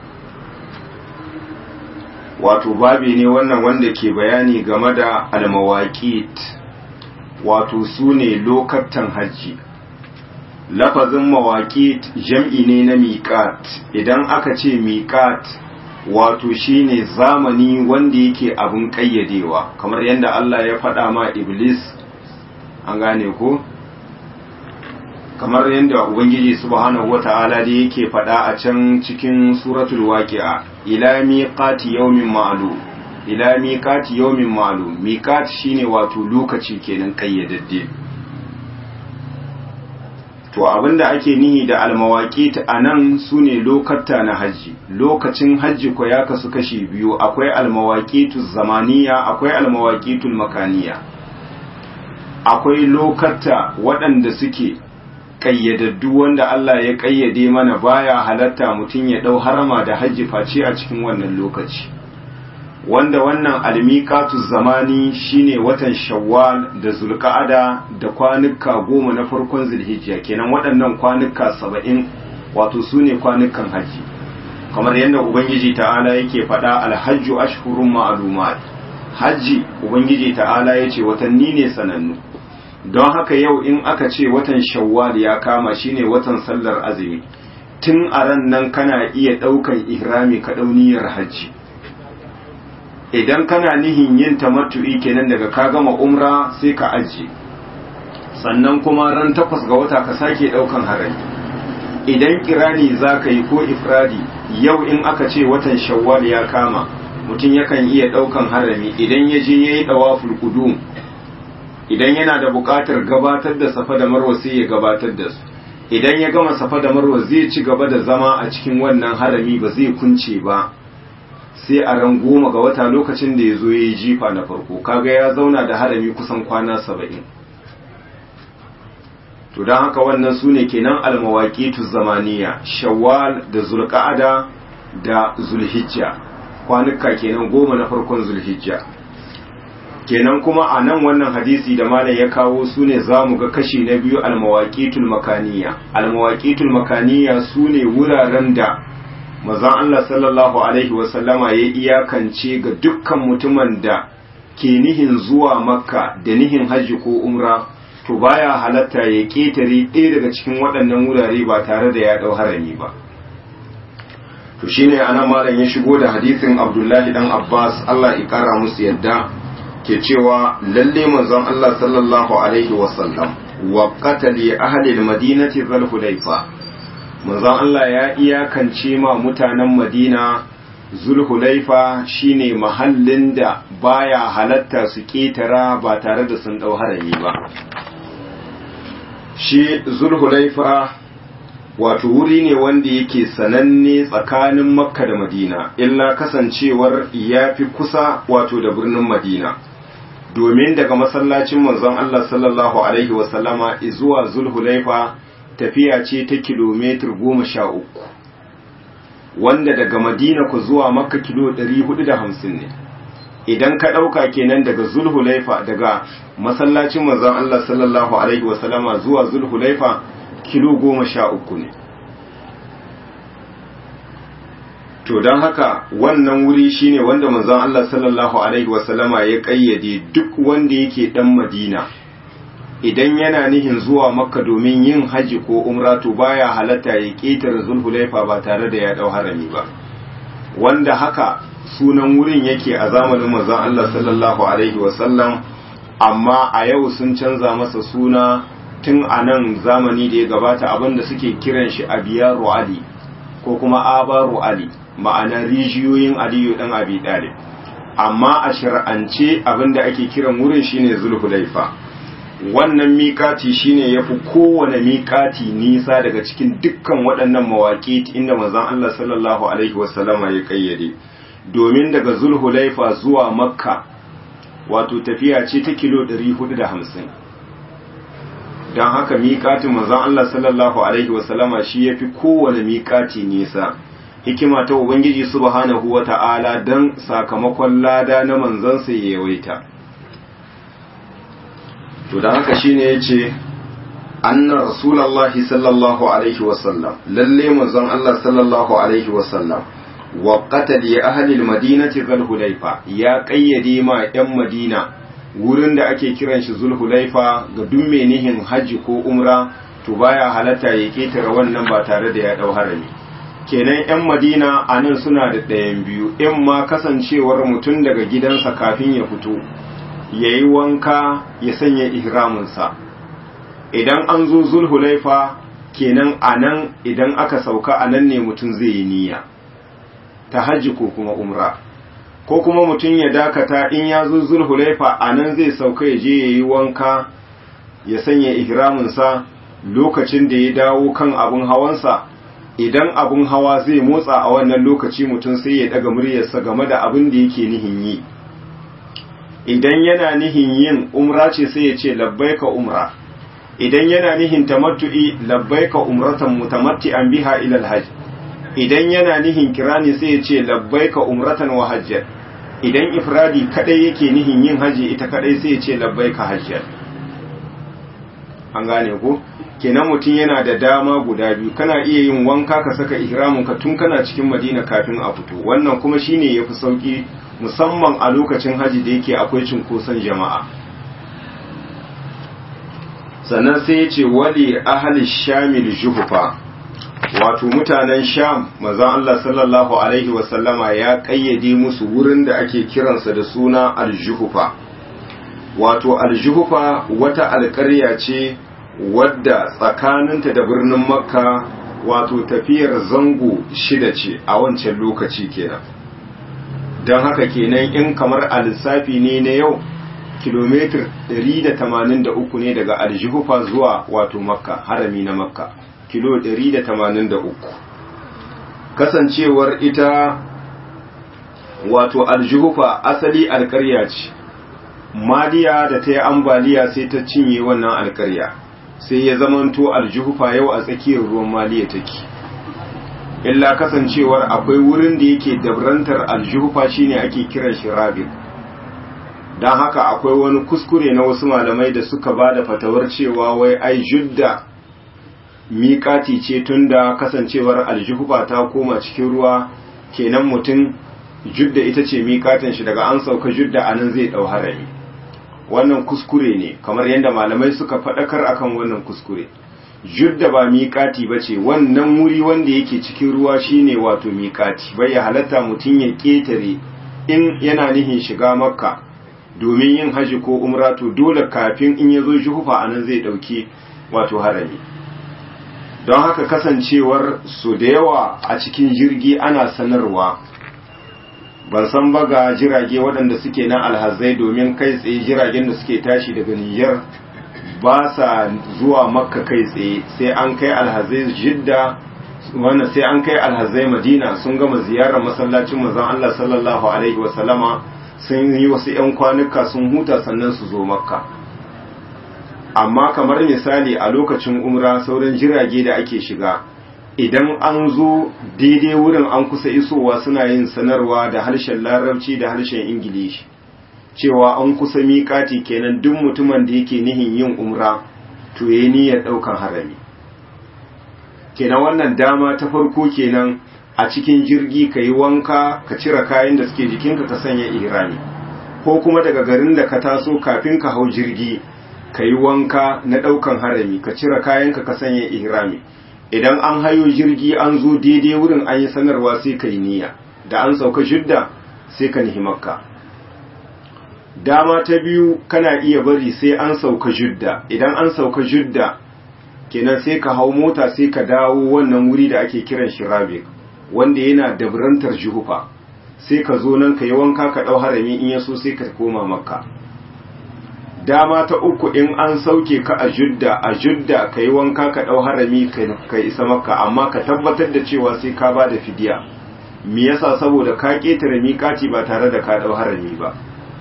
wato babi ne wannan wanda ke bayani game da almawaƙit wato su ne lokatan hajji lafazin mawaƙit jam'i ne na miƙat idan aka ce miƙat wato shine zamani wanda yake abin ƙayyadewa kamar yadda Allah ya faɗa ma iblis an gane ko kamar yadda ubangiji subhanahu wata'ala da yake faɗa a can cikin suratul waqi'a ila miqati yawmin ma'lum ila miqati yawmin ma'lum miqat shine wato lokaci kenan kayyadadde to abinda ake nihi da almawaqit anan sune lokata na haji lokacin haji ko ya kasu kashi biyu akwai almawaqitu zamaniya akwai almawaqitul makaniya akwai lokata waɗanda suke kayyadaddu wanda Allah ya kayyade mana baya halatta mutum ya dau harama da hajji face a cikin wannan lokaci wanda wannan almiqatu zamani shine watan shawwal da zulqa'ada da kwanuka goma na farkon zulhijja kenan waɗannan kwanuka saba'in wato sune kwanukan haji kamar yadda ubangiji ta'ala yake faɗa alhajju ashhurun ma'lumat haji ubangiji ta'ala yace watanni ne sanannu don haka yau in aka ce watan shawwal ya kama shine watan sallar azumi tun a ran nan kana iya ɗaukan ihrami ka ɗauniyar hajji idan kana nihin yin tamattu'i kenan daga ka gama umra sai ka ajiye sannan kuma ran takwas ga wata ka sake ɗaukan harami idan kirani za ka yi ko ifradi yau in aka ce watan shawwal ya kama mutum yakan iya ɗaukan harami idan ya je ya yi ɗawaful qudum idan yana da buƙatar gabatar da safa da marwa sai ya gabatar da su idan ya gama safa da marwa zai ci gaba da zama a cikin wannan harami ba zai kunce ba sai a ran goma ga wata lokacin da ya zo ya yi jifa na farko kaga ya zauna da harami kusan kwana saba'in to don haka wannan su ne kenan almawaƙitu zamaniya shawwal da zulƙa'ada da zulhijja kwanuka kenan goma na farkon zulhijja kenan kuma a nan wannan hadisi da malam ya kawo su ne za mu ga kashi na biyu almawaƙitul makaniya almawaƙitul makaniya su ne wuraren da mazan Allah sallallahu alaihi wasallama ya iyakance ga dukkan mutumin da ke nihin zuwa makka da nihin hajji ko umra to baya halatta ya ƙetare ɗaya daga cikin waɗannan wurare ba tare da ya ɗau harami ba to shine ana malam ya shigo da hadisin abdullahi dan abbas allah ya kara musu yadda ke cewa lalle manzon allah sallallahu alaihi wasallam wa qatali ahli almadinati zal hudayfa manzon allah ya iyakance ma mutanen madina zulhulaifa shine mahallin da baya halatta su ketara ba tare da sun dau harami ba shi zulhulaifa wato wuri ne wanda yake sananne tsakanin makka da madina illa kasancewar ya fi kusa wato da birnin madina domin daga masallacin manzon Allah sallallahu alaihi wasallama zuwa zulhulaifa tafiya ce ta kilomitar goma sha uku wanda daga madina ku zuwa makka kilo 450 ne idan ka ɗauka kenan daga zulhulaifa daga masallacin manzon Allah sallallahu alaihi wasallama zuwa zulhulaifa kilo goma sha uku ne to don haka wannan wuri shine wanda manzon Allah sallallahu alaihi wasallama ya kayyade duk wanda yake dan Madina idan yana nihin zuwa Makka domin yin haji ko umra to baya halatta ya ketare Zulhulaifa ba tare da ya dau harami ba wanda haka sunan wurin yake a zamanin manzon Allah sallallahu alaihi wasallam amma a yau sun canza masa suna tun a nan zamani da ya gabata abinda suke kiran shi abiyaru ali ko kuma abaru ali ma'ana rijiyoyin aliyu dan abi dalib amma a shar'ance abinda ake kiran wurin shine zulhulaifa wannan miƙati shine yafi kowane miƙati nisa daga cikin dukkan waɗannan mawaƙi inda manzon Allah sallallahu alaihi wasallama ya kayyade domin daga zulhulaifa zuwa makka wato tafiya ce ta kilo 450 don haka miƙatin manzon Allah sallallahu alaihi wasallama shi yafi kowane miƙati nisa hikima ta ubangiji subhanahu wata'ala don sakamakon lada na manzansa ya yawaita to da haka shine yace anna rasulullahi sallallahu alaihi wasallam lalle manzon Allah sallallahu alaihi wasallam wa qatali ahli almadinati zulhulaifa ya kayyade ma yan madina wurin da ake kiran shi zulhulaifa ga duk menihin haji ko umra to baya halatta ya ketare wannan ba tare da ya dau harami kenan yan madina a nan suna da ɗayan biyu in ma kasancewar mutum daga gidansa kafin ya fito ya yi wanka ya sanya ihraminsa idan an zo zulhulaifa kenan a nan idan aka sauka a nan ne mutum zai yi niyya ta hajji ko kuma umra ko kuma mutum ya dakata in ya zo zulhulaifa a nan zai sauka ya je ya yi wanka ya sanya ihraminsa lokacin da ya dawo kan abin hawansa idan abin hawa zai motsa a wannan lokaci mutum sai ya daga muryarsa game da abin da yake nihin yi idan yana nihin yin umra ce sai ya ce labbaika umra idan yana nihin tamattu'i labbaika umratan mutamatti'an biha ila alhajj idan yana nihin kirani sai ya ce labbaika umratan wa hajjat idan ifradi kadai yake nihin yin haji ita kadai sai ya ce labbaika hajjat an gane ko kenan mutum yana da dama guda biyu kana iya yin wanka ka saka ihramin ka tun kana cikin madina kafin a fito wannan kuma shine yafi sauki musamman a lokacin haji da yake akwai cunkoson jama'a sannan sai ya ce wali ahli shamil juhufa wato mutanen sham manzon Allah sallallahu alaihi wasallama ya kayyade musu wurin da ake kiransa da suna aljuhufa wato aljuhufa wata alƙarya ce wadda tsakaninta da birnin makka wato tafiyar zango shida ce a wancan lokaci kenan don haka kenan in kamar a lissafi ne na yau kilomitar 183 ne daga aljihufa zuwa wato makka harami na makka kilo 183 kasancewar ita wato aljihufa asali alkarya ce madiya da ta yi ambaliya sai ta cinye wannan alkarya sai ya zamanto aljuhufa yau a tsakiyar ruwan maliya take illa kasancewar akwai wurin da yake dabrantar aljuhufa shine ake kiran shi rabin don haka akwai wani kuskure na wasu malamai da suka ba da fatawar cewa wai ai judda miƙati ce tunda kasancewar aljuhufa ta koma cikin ruwa kenan mutum judda ita ce miƙatin shi daga an sauka judda anan zai ɗau harami wannan kuskure ne kamar yadda malamai suka faɗakar akan wannan kuskure judda ba miƙati ba ce wannan wuri wanda yake cikin ruwa shine wato miƙati bai ya halatta mutum ya ƙetare in yana nihin shiga makka domin yin haji ko umra to dole kafin in ya zo juhufa anan zai ɗauki wato harami don haka kasancewar su da yawa a cikin jirgi ana sanarwa ban san ba ga jirage waɗanda suke na alhazai domin kai tsaye jiragen da suke tashi daga Nijar ba sa zuwa makka kai tsaye sai an kai alhazai jidda wannan sai an kai alhazai madina sun gama ziyarar masallacin manzon Allah sallallahu alaihi wasallama sun yi wasu 'yan kwanuka sun huta sannan su zo makka amma kamar misali a lokacin umra sauran jirage da ake shiga idan an zo daidai wurin an kusa isowa suna yin sanarwa da harshen larabci da harshen ingilishi cewa an kusa miƙati kenan duk mutumin da yake nihin yin umra to yayi niyyar ɗaukan harami kenan wannan dama ta farko kenan a cikin jirgi ka yi wanka ka cire kayan da suke jikinka ka sanya ihrami ko kuma daga garin da ka taso kafin ka hau jirgi ka yi wanka na ɗaukan harami ka cire kayanka ka sanya ihrami idan an hayo jirgi an zo daidai wurin an yi sanarwa sai ka yi niyya da an sauka jidda sai ka nihi makka dama ta biyu kana iya bari sai an sauka jidda idan an sauka jidda kenan sai ka hau mota sai ka dawo wannan wuri da ake kiran shi rabik wanda yana dabrantar juhufa sai ka zo nan ka yi wanka ka ɗau harami in ya so sai ka koma makka dama ta uku in an sauke ka a judda a judda ka yi wanka ka ɗau harami ka isa makka amma ka tabbatar da cewa sai ka ba da fidiya me yasa saboda ka ƙetare miƙati ba tare da ka ɗau harami ba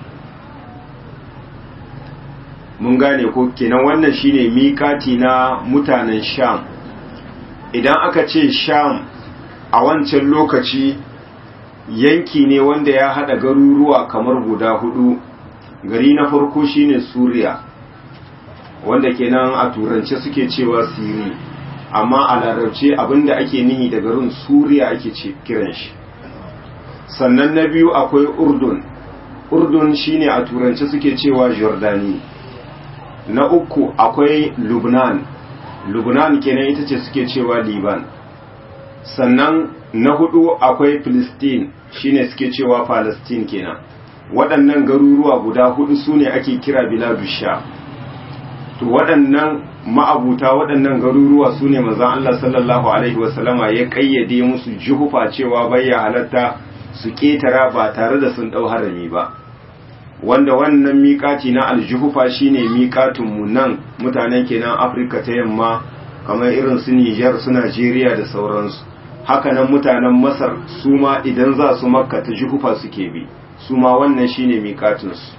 mun gane ko kenan wannan shine miƙati na mutanen sham idan aka ce sham a wancan lokaci yanki ne wanda ya haɗa garuruwa kamar guda hudu gari na farko shine suriya wanda kenan a turance suke cewa siri amma a larabce abinda ake nihi da garin suriya ake ce kiran shi sannan na biyu akwai urdun urdun shine a turance suke cewa jordani na uku akwai lubnan lubnan kenan ita ce suke cewa liban sannan na hudu akwai Filistin shine suke cewa Palestine kenan waɗannan garuruwa guda hudu su ne ake kira biladu sha to waɗannan ma'abuta waɗannan garuruwa su ne mazan Allah sallallahu alaihi wasallama ya ƙayyade musu juhufa cewa bayya halatta su ƙetara ba tare da sun ɗau harami ba wanda wannan miƙati na aljuhufa shine miƙatinmu nan mutanen kenan afirka ta yamma kamar irin su nijar su najeriya da sauransu hakanan mutanen masar su ma idan za su makka ta juhufa suke bi su ma wannan shine miƙatinsu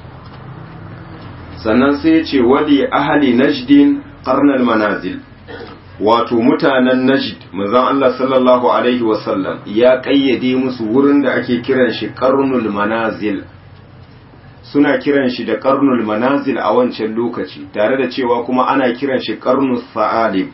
sannan sai ce wali ahali najdin qarnal manazil wato mutanen najd manzon Allah sallallahu alaihi wasallam ya kayyade musu wurin da ake kiran shi qarnul manazil suna kiran shi da qarnul manazil a wancan lokaci tare da cewa kuma ana kiran shi qarnus sa'alib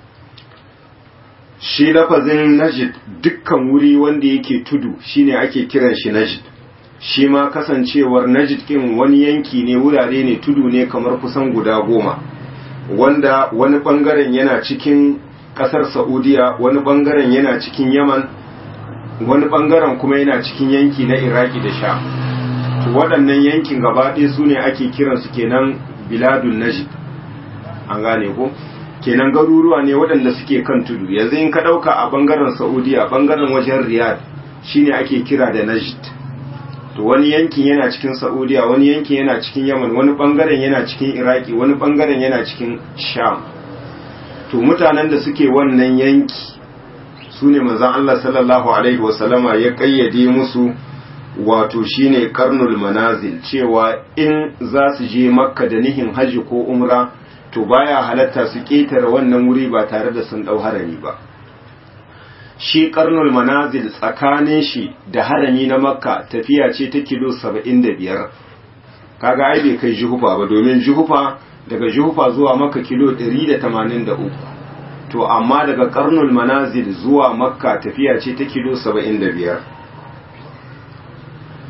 shi lafazin najd dukkan wuri wanda yake tudu shine ake kiran shi najd shi ma kasancewar najd kin wani yanki ne wurare ne tudu ne kamar kusan guda goma wanda wani bangaren yana cikin kasar saudiya wani bangaren yana cikin yaman wani bangaren kuma yana cikin yanki na iraki da sha waɗannan yankin gaba ɗaya su ne ake kiransu kenan biladun najd an gane ko kenan garuruwa ne waɗanda suke kan tudu yanzu in ka ɗauka a bangaren saudiya bangaren wajen riyadh shine ake kira da najd to wani yankin yana cikin saudiya wani yankin yana cikin yaman wani bangaren yana cikin iraki wani bangaren yana cikin sham to mutanen da suke wannan yanki su ne manzan allah sallallahu alaihi wasallama ya kayyade musu wato shine karnul manazil cewa in za su je makka da nihin hajji ko umra to baya halatta su ƙetare wannan wuri ba tare da sun ɗau harami ba shi karnul manazil tsakanin shi da harami na makka tafiya ce ta kilo saba'in da biyar kaga ai bai kai juhufa ba domin juhufa daga juhufa zuwa makka kilo ɗari da tamanin da uku to amma daga karnul manazil zuwa makka tafiya ce ta kilo saba'in da biyar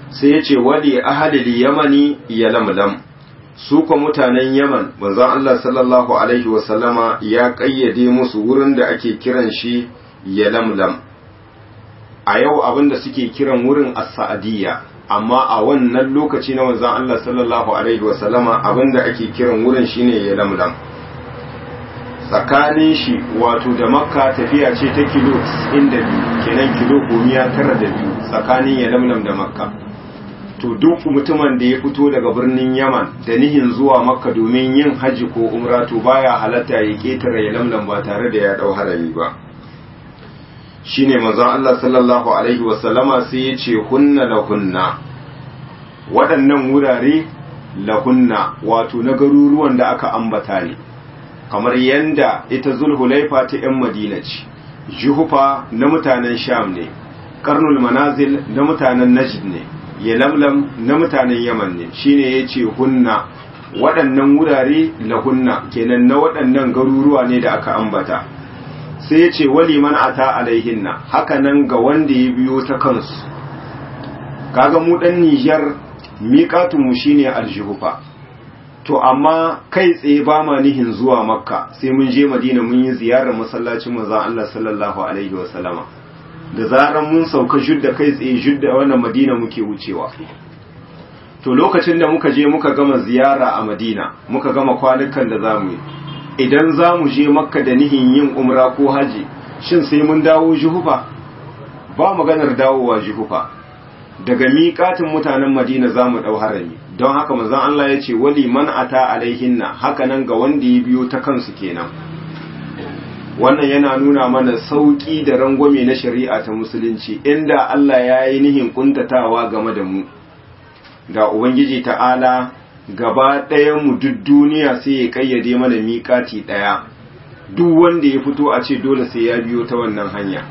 sai ya ce wali ahalil yamani ya lamlam su ko mutanen yaman manzon Allah sallallahu alaihi wasallama ya kayyade musu wurin da ake kiran shi ya lamlam a yau abinda suke kiran wurin as-sa'diyya amma a wannan lokaci na manzon Allah sallallahu alaihi wasallama abinda ake kiran wurin shine ya lamlam tsakanin shi wato da makka tafiya ce ta kilo 92 kenan kilo gomiya tara da biyu tsakanin ya lamlam da makka to duk mutumin da ya fito daga birnin yaman da nihin zuwa makka domin yin hajji ko umra to baya halatta ya ketare ya lamlam ba tare da ya dau harami ba shine manzon Allah sallallahu alaihi wasallama sai ya ce hunna lahunna waɗannan wurare lahunna wato na garuruwan da aka ambata ne kamar yanda ita zulhulaifa ta 'yan madina ce juhufa na mutanen sham ne karnul manazil na mutanen najd ne yalamlam na mutanen yaman ne shine ya ce hunna waɗannan wurare lahunna kenan na waɗannan garuruwa ne da aka ambata sai ya ce wali man ata alaihinna haka nan ga wanda ya biyo ta kansu kaga mu ɗan nijar miƙatunmu shine aljuhufa to amma kai tsaye ba ma nihin zuwa makka sai mun je madina mun yi ziyarar masallacin maza Allah sallallahu alaihi wasallama da zaran mun sauka judda kai tsaye judda wannan madina muke wucewa to lokacin da muka je muka gama ziyara a madina muka gama kwanukan da za mu yi idan za mu je makka da nihin yin umra ko haji shin sai mun dawo juhufa ba maganar dawowa juhufa daga miƙatin mutanen madina za mu ɗau harami don haka manzon Allah ya ce wali man ata alaihinna haka nan ga wanda ya biyo ta kansu kenan wannan yana nuna mana sauƙi da rangwame na shari'a ta musulunci inda Allah ya yi nihin kuntatawa game da mu da ubangiji ta'ala gaba ɗaya mu duk duniya sai ya kayyade mana miƙati ɗaya duk wanda ya fito a ce dole sai ya biyo ta wannan hanya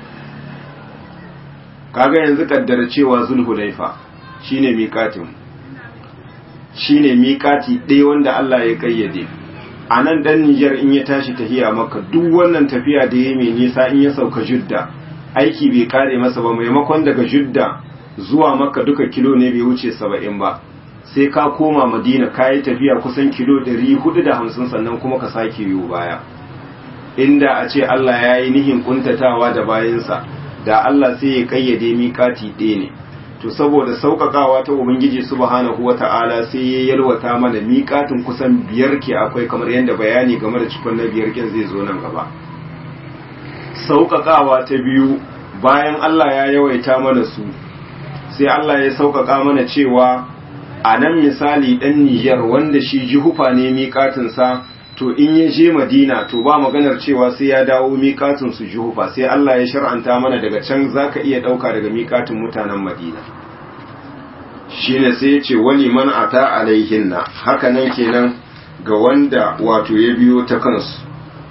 kaga yanzu kaddara cewa zulhulaifa shine miƙatin shine miƙati ɗaya wanda Allah ya kayyade a nan dan Nijar in ya tashi tafiya maka duk wannan tafiya da ya mai nisa in ya sauka judda aiki bai kare masa ba maimakon daga judda zuwa maka duka kilo ne bai wuce saba'in ba sai ka koma madina ka yi tafiya kusan kilo ɗari hudu da hamsin sannan kuma ka sake yiwu baya inda a ce Allah ya yi nihin kuntatawa da bayansa da Allah sai ya kayyade miƙati ɗaya ne to saboda sauƙaƙawa ta ubangiji subhanahu wata'ala sai ya yalwata mana miƙatin kusan biyar ke akwai kamar yadda bayani game da cikon na biyar kin zai zo nan gaba sauƙaƙawa ta biyu bayan Allah ya yawaita mana su sai Allah ya sauƙaƙa mana cewa a nan misali ɗan Nijar wanda shi jihufa ne miƙatinsa to in ya je Madina to ba maganar cewa sai ya dawo miƙatin su juhufa sai Allah ya shar'anta mana daga can zaka iya ɗauka daga miƙatin mutanen Madina shine sai ya ce wali man ata alaihinna haka nan kenan ga wanda wato ya biyo ta kansu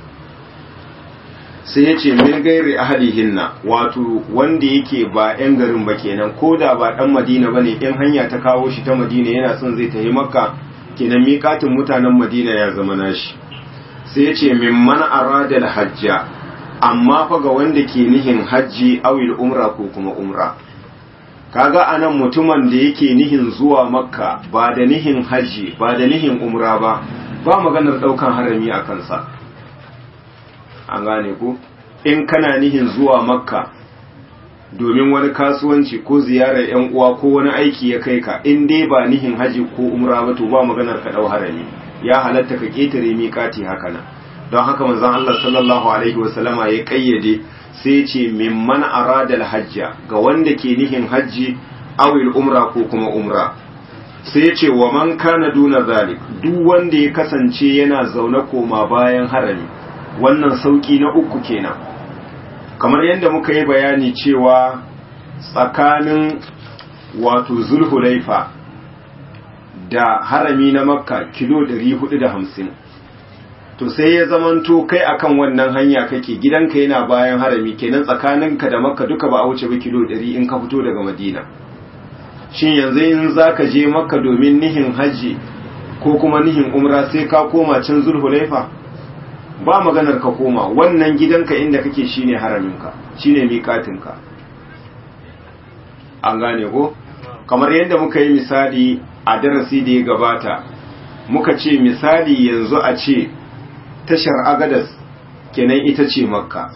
sai ya ce min gairi ahalihinna wato wanda yake ba 'yan garin ba kenan ko da ba ɗan Madina bane in hanya ta kawo shi ta Madina yana son zai tafi Makka kenan miƙatin mutanen Madina ya zama nashi sai ya ce min man aradal hajja amma fa ga wanda ke nihin hajji awil umra ko kuma umra kaga anan mutumin da yake nihin zuwa makka ba da nihin hajji ba da nihin umra ba ba maganar daukan harami a kansa an gane ku in kana nihin zuwa makka domin wani kasuwanci ko ziyarar yan uwa ko wani aiki ya kai ka in dai ba nihin haji ko umra ba to ba maganar ka dau harami ya halatta ka ketare miƙati haka nan don haka manzon Allah sallallahu alaihi wasallama ya kayyade sai ya ce mimman arada hajja ga wanda ke nihin haji awil umra ko kuma umra sai ya ce wa man kana duna zalik duk wanda ya kasance yana zaune koma bayan harami wannan sauki na uku kenan kamar yadda muka yi bayani cewa tsakanin wato zulhulaifa da harami na makka kilo 450 to sai ya zamanto kai akan wannan hanya kake gidanka yana bayan harami kenan tsakaninka da makka duka ba a wuce ba kilo 100 in ka fito daga madina shin yanzu in za ka je makka domin nihin hajji ko kuma nihin umra sai ka koma can zulhulaifa ba maganar ka koma wannan gidanka inda kake shine haraminka shine miƙatinka an gane ko kamar yadda muka yi misali a darasi da ya gabata muka ce misali yanzu a ce tashar agadas kenan ita ce makka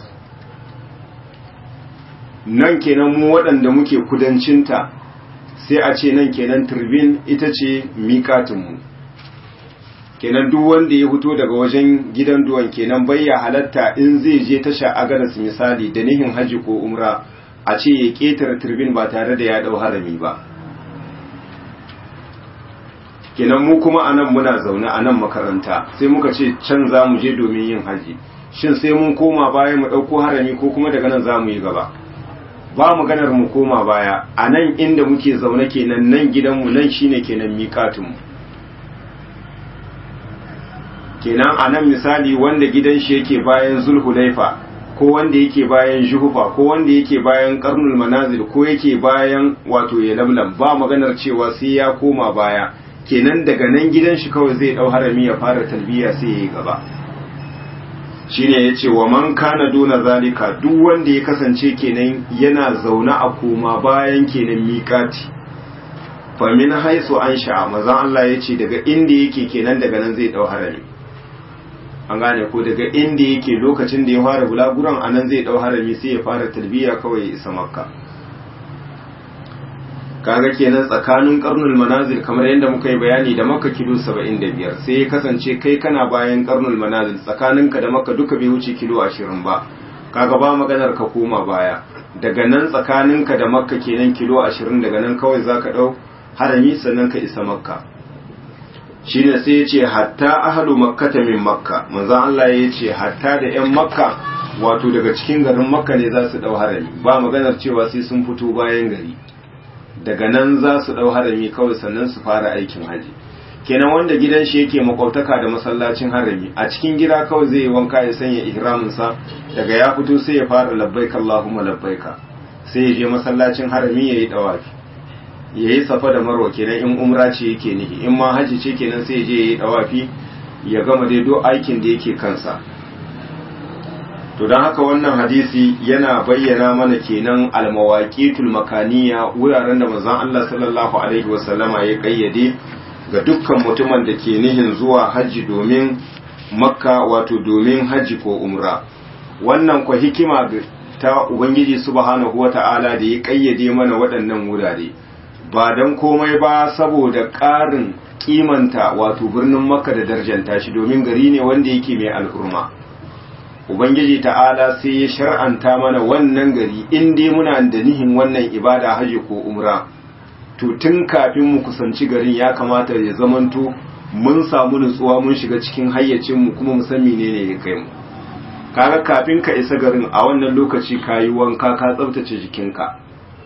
nan kenan mu waɗanda muke kudancinta sai a ce nan kenan turbin ita ce miƙatinmu kenan duk wanda ya fito daga wajen gidan duwan kenan bayya halatta in zai je tasha agadas misali da nihin haji ko umra a ce ya ƙetare turbin ba tare da ya ɗau harami ba kenan mu kuma a nan muna zaune a nan makaranta sai muka ce can za mu je domin yin haji shin sai mun koma baya mu ɗauko harami ko kuma daga nan za mu yi gaba ba mu ganar mu koma baya a nan inda muke zaune kenan nan gidanmu nan shine kenan miƙatinmu kenan a nan misali wanda gidan shi yake bayan zulhulaifa ko wanda yake bayan juhufa ko wanda yake bayan karnul manazil ko yake bayan wato ya lamlam ba maganar cewa sai ya koma baya kenan daga nan gidan shi kawai zai dau harami ya fara talbiya sai ya yi gaba shine yace wa man kana duna zalika duk wanda ya kasance kenan yana zaune a koma bayan kenan miƙati fa min haisu an sha'a mazan Allah yace daga inda yake kenan daga nan zai dau harami an gane ko daga inda yake lokacin da ya fara bulaguran anan zai dau harami sai ya fara talbiya kawai ya isa makka kaga kenan tsakanin karnul manazil kamar yadda muka yi bayani da makka kilo 75 sai ya kasance kai kana bayan karnul manazil tsakaninka da makka duka bai wuce kilo 20 ba kaga ba maganar ka koma baya daga nan tsakaninka da makka kenan kilo 20 daga nan kawai zaka dau harami sannan ka isa makka shine sai ya ce hatta ahlu makkata min makka manzon Allah ya ce hatta da yan makka wato daga cikin garin makka ne za su dau harami ba maganar cewa sai sun fito bayan gari daga nan za su dau harami kawai sannan su fara aikin haji kenan wanda gidan shi yake makwabtaka da masallacin harami a cikin gida kawai zai yi wanka ya sanya ihramin sa daga ya fito sai ya fara labbaika Allahumma labbaika sai ya je masallacin harami yayi dawafi yayi safa da marwa kenan in umra ce yake nihi in ma haji ce kenan sai ya je yayi dawafi ya gama dai duk aikin da yake kansa to don haka wannan hadisi yana bayyana mana kenan almawaqitul makaniya wuraren da manzon Allah sallallahu alaihi wasallama ya kayyade ga dukkan mutumin da ke nihin zuwa haji domin makka wato domin haji ko umra wannan kwa hikima ta ubangiji subhanahu wata'ala da ya kayyade mana waɗannan wurare ba don komai ba saboda ƙarin kimanta wato birnin makka da darjanta shi domin gari ne wanda yake mai al'urma ubangiji ta'ala sai ya shar'anta mana wannan gari in dai muna da nihin wannan ibada haji ko umra to tun kafin mu kusanci garin ya kamata ya zamanto mun samu nutsuwa mun shiga cikin hayyacin mu kuma mu san menene ya kai mu kaga kafin ka isa garin a wannan lokaci kayi wanka ka tsaftace jikinka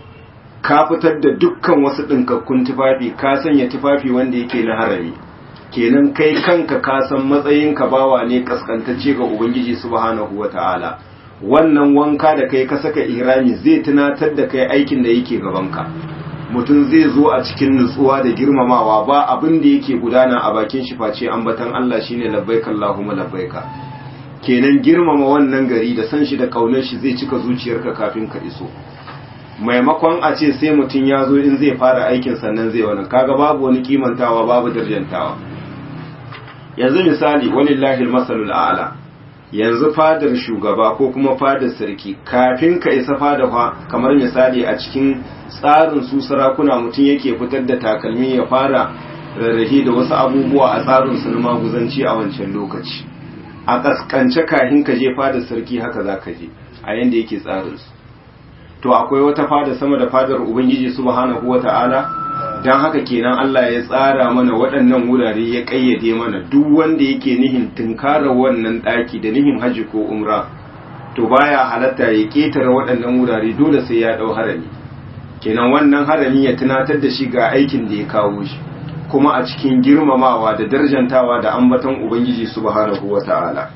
ka fitar da dukkan wasu ɗinkakkun tufafi ka sanya tufafi wanda yake na harami kenan kai kanka ka san matsayinka bawa ne kaskantacce ga ubangiji subhanahu wata'ala wannan wanka da kai ka saka ihrami zai tunatar da kai aikin da yake gabanka mutum zai zo a cikin nutsuwa da girmamawa ba abin da yake gudana a bakin shi face ambatan Allah shine labbaika Allahumma labbaika kenan girmama wannan gari da san shi da kaunar shi zai cika zuciyarka kafin ka iso maimakon a ce sai mutum ya zo in zai fara aikin sannan zai wani kaga babu wani kimantawa babu darjantawa yanzu misali walillahi masalul a'la yanzu fadar shugaba ko kuma fadar sarki kafin ka isa fada fa kamar misali a cikin tsarin su sarakuna mutum yake fitar da takalmi ya fara rarrahe da wasu abubuwa a tsarin su na maguzanci a wancan lokaci a kaskance kafin ka je fadar sarki haka za ka je a yanda yake tsarin su to akwai wata fada sama da fadar ubangiji subhanahu wata'ala don haka kenan Allah ya tsara mana waɗannan wurare ya ƙayyade mana duk wanda yake nihin tunkarar wannan ɗaki da nihin haji ko umra to baya halatta ya ƙetare waɗannan wurare dole sai ya ɗau harami kenan wannan harami ya tunatar da shi ga aikin da ya kawo shi kuma a cikin girmamawa da darjantawa da ambaton ubangiji subhanahu wata'ala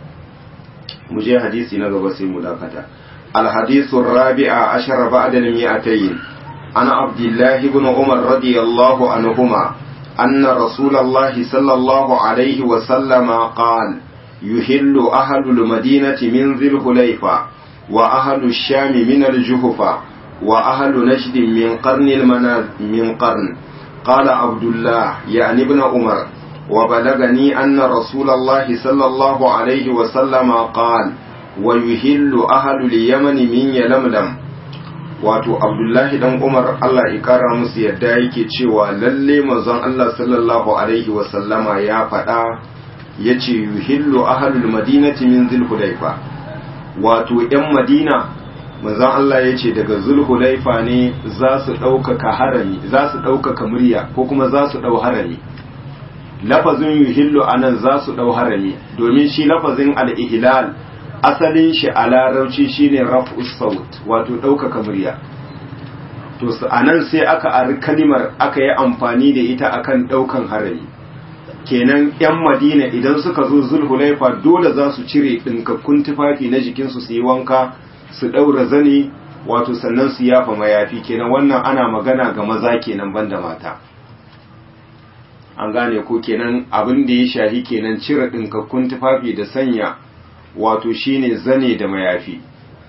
mu je hadisi na gaba sai mu dakata الحديث الرابع عشر بعد المئتين عن عبد الله بن عمر رضي الله عنهما أن رسول الله صلى الله عليه وسلم قال يهل أهل المدينة من ذي الحليفة وأهل الشام من الجهفة وأهل نجد من قرن المناز من قرن قال عبد الله يعني ابن عمر وبلغني أن رسول الله صلى الله عليه وسلم قال ويهل أهل اليمن من يلملم wato abdullahi dan umar allah ya kara musu yadda yake cewa lalle manzon allah sallallahu alaihi wasallama ya faɗa ya ce yuhillu ahalul madinati min zulhulaifa wato yan madina manzon allah ya ce daga zulhulaifa ne za su ɗaukaka harami za su ɗaukaka murya ko kuma za su ɗau harami lafazin yuhillu anan za su ɗau harami domin shi lafazin al-ihlal asalin shi a larauci shine raf'us saut wato ɗaukaka murya to a nan sai aka ari kalimar aka yi amfani da ita akan ɗaukan harami kenan 'yan madina idan suka zo zulhulaifa dole za su cire ɗinkakkun tufafi na jikinsu su yi wanka su ɗaura zane wato sannan su yafa mayafi kenan wannan ana magana ga maza kenan banda mata an gane ko kenan abin da ya shahi kenan cire ɗinkakkun tufafi da sanya wato shine zane da mayafi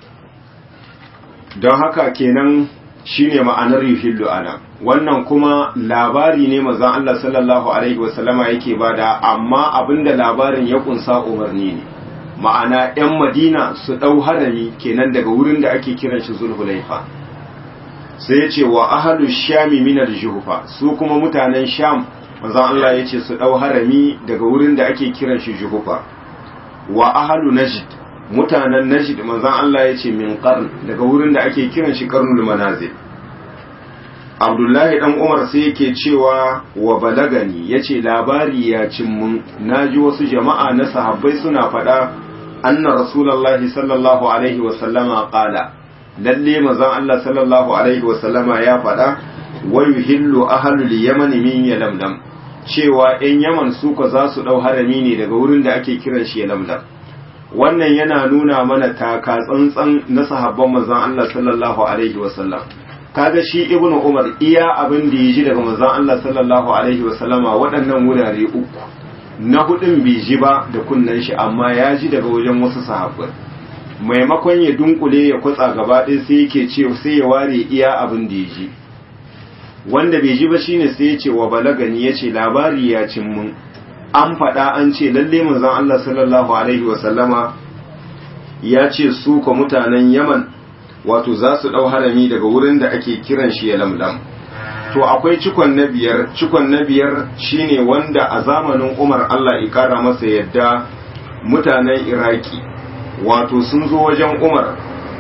don haka kenan shine ma'anar yuhillu ana wannan kuma labari ne mazan Allah sallallahu alaihi wasallama yake bada amma abinda labarin ya kunsa umarni ne ma'ana 'yan madina su ɗau harami kenan daga wurin da ake kiran shi zulhulaifa sai ya ce wa ahalu shami minar juhufa su kuma mutanen sham mazan Allah ya ce su ɗau harami daga wurin da ake kiran shi juhufa wa ahalu najd mutanen najd manzon Allah ya ce min qarn daga wurin da ake kiran shi qarnul manazil Abdullahi dan Umar sai yake cewa wa balagani yace labari ya cin mun naji wasu jama'a na sahabbai suna faɗa anna rasulullahi sallallahu alaihi wa sallama qala lalle manzon Allah sallallahu alaihi wa sallama ya faɗa wa yuhillu ahlul yamani min yalamlam cewa ‘yan Yaman su ka za su ɗau harami ne daga wurin da ake kiran shi lamlam. Wannan yana nuna mana taka tsantsan na sahabban manzan Allah sallallahu Alaihi wasallam. Kaga shi Ibn Umar iya abin da ya ji daga manzan Allah sallallahu Alaihi wasallama waɗannan wurare uku. Na hudun bai ji ba da kunnen shi amma ya ji daga wajen wasu sahabbai. Maimakon ya dunkule ya kwatsa gaba ɗaya sai yake ce sai ya ware iya abin da ya ji. wanda bai ji ba shine sai ya ce wa balagani ya ce labari ya cin mun an faɗa an ce lalle manzon Allah sallallahu alaihi wa sallama ya ce su ko mutanen Yaman wato za su ɗau harami daga wurin da ake kiran shi ya lamlam to akwai cikon na biyar cikon na biyar shine wanda a zamanin Umar Allah ya kara masa yadda mutanen Iraki wato sun zo wajen Umar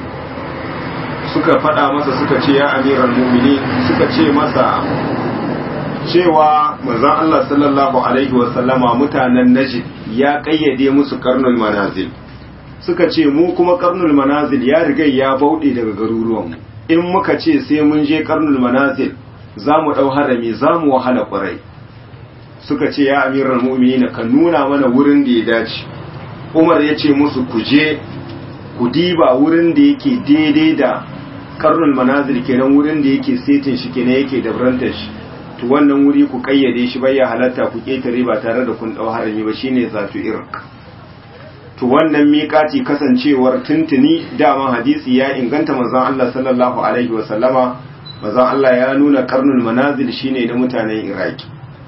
suka faɗa masa suka ce ya amiran mumini suka ce masa cewa manzon Allah sallallahu alaihi wasallama mutanen Najd ya kayyade musu karnul manazil suka ce mu kuma karnul manazil ya riga ya bauɗe daga garuruwanmu in muka ce sai mun je karnul manazil za mu ɗau harami za mu wahala ƙwarai suka ce ya amiran mumini ka nuna mana wurin da ya dace umar ya ce musu ku je ku diba wurin da yake daidai da karnul manazil kenan wurin da yake setin shi kenan yake da brantar shi to wannan wuri ku kayyade shi bai ya halatta ku ketare ba tare da kun dau harami ba shine zatu irk to wannan miƙati kasancewar tuntuni dama hadisi ya inganta manzon Allah sallallahu alaihi wa sallama manzon Allah ya nuna karnul manazil shine na mutanen Iraki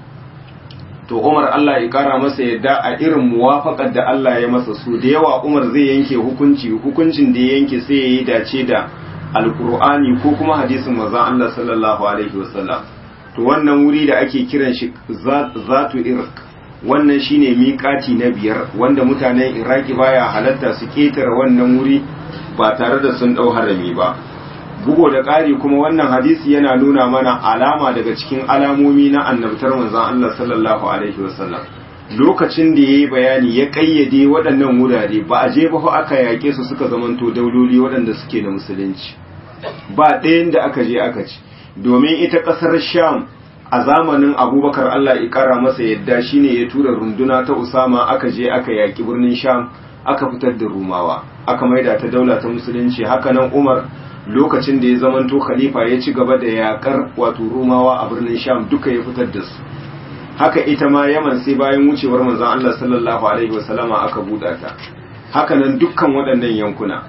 to Umar Allah ya kara masa yadda a irin muwafaqar da Allah ya masa su da yawa Umar zai yanke hukunci hukuncin da ya yanke sai ya yi dace da alkur'ani ko kuma hadisin manzon Allah sallallahu alaihi wasallam to wannan wuri da ake kiran shi zatu irq wannan shine miƙati na biyar wanda mutanen iraki baya halatta su ketare wannan wuri ba tare da sun dau harami ba bugo da ƙari kuma wannan hadisi yana nuna mana alama daga cikin alamomi na annabtar manzon Allah sallallahu alaihi wasallam lokacin da yayi bayani ya kayyade waɗannan wurare ba a je ba aka yake su suka zamanto dauloli waɗanda suke da musulunci ba ɗayan da aka je aka ci domin ita ƙasar sham a zamanin abubakar allah ya ƙara masa yadda shine ya tura runduna ta usama aka je aka yaƙi birnin sham aka fitar da rumawa aka maida ta daula ta musulunci haka nan umar lokacin da ya zamanto khalifa ya ci gaba da yaƙar wato rumawa a birnin sham duka ya fitar da su haka ita ma yaman sai bayan wucewar manzon allah sallallahu alaihi wasallama aka buɗa ta haka nan dukkan waɗannan yankuna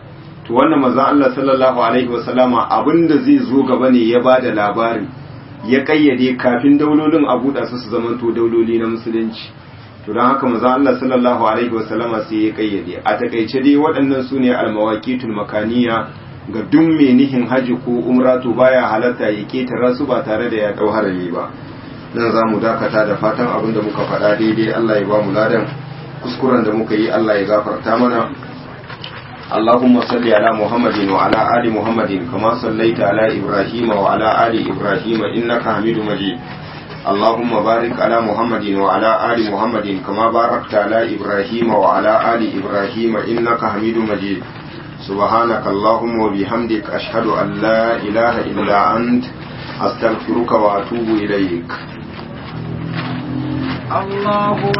to wannan maza Allah sallallahu alaihi wasallama abinda zai zo gaba ne ya bada labari ya kayyade kafin daulolin a buɗa su su zamanto dauloli na musulunci to don haka maza Allah sallallahu alaihi wasallama sai ya kayyade a takaice dai waɗannan su ne almawaqitul makaniya ga duk mai nihin haji ko umra to baya halatta ya ketara su ba tare da ya dau harami ba nan za mu dakata da fatan abin da muka faɗa daidai Allah ya ba mu ladan kuskuren da muka yi Allah ya gafarta mana اللهم صل على محمد وعلى آل محمد كما صليت على إبراهيم وعلى آل إبراهيم إنك حميد مجيد اللهم بارك على محمد وعلى آل محمد كما باركت على إبراهيم وعلى آل إبراهيم إنك حميد مجيد سبحانك اللهم وبحمدك أشهد أن لا إله إلا أنت أستغفرك وأتوب إليك الله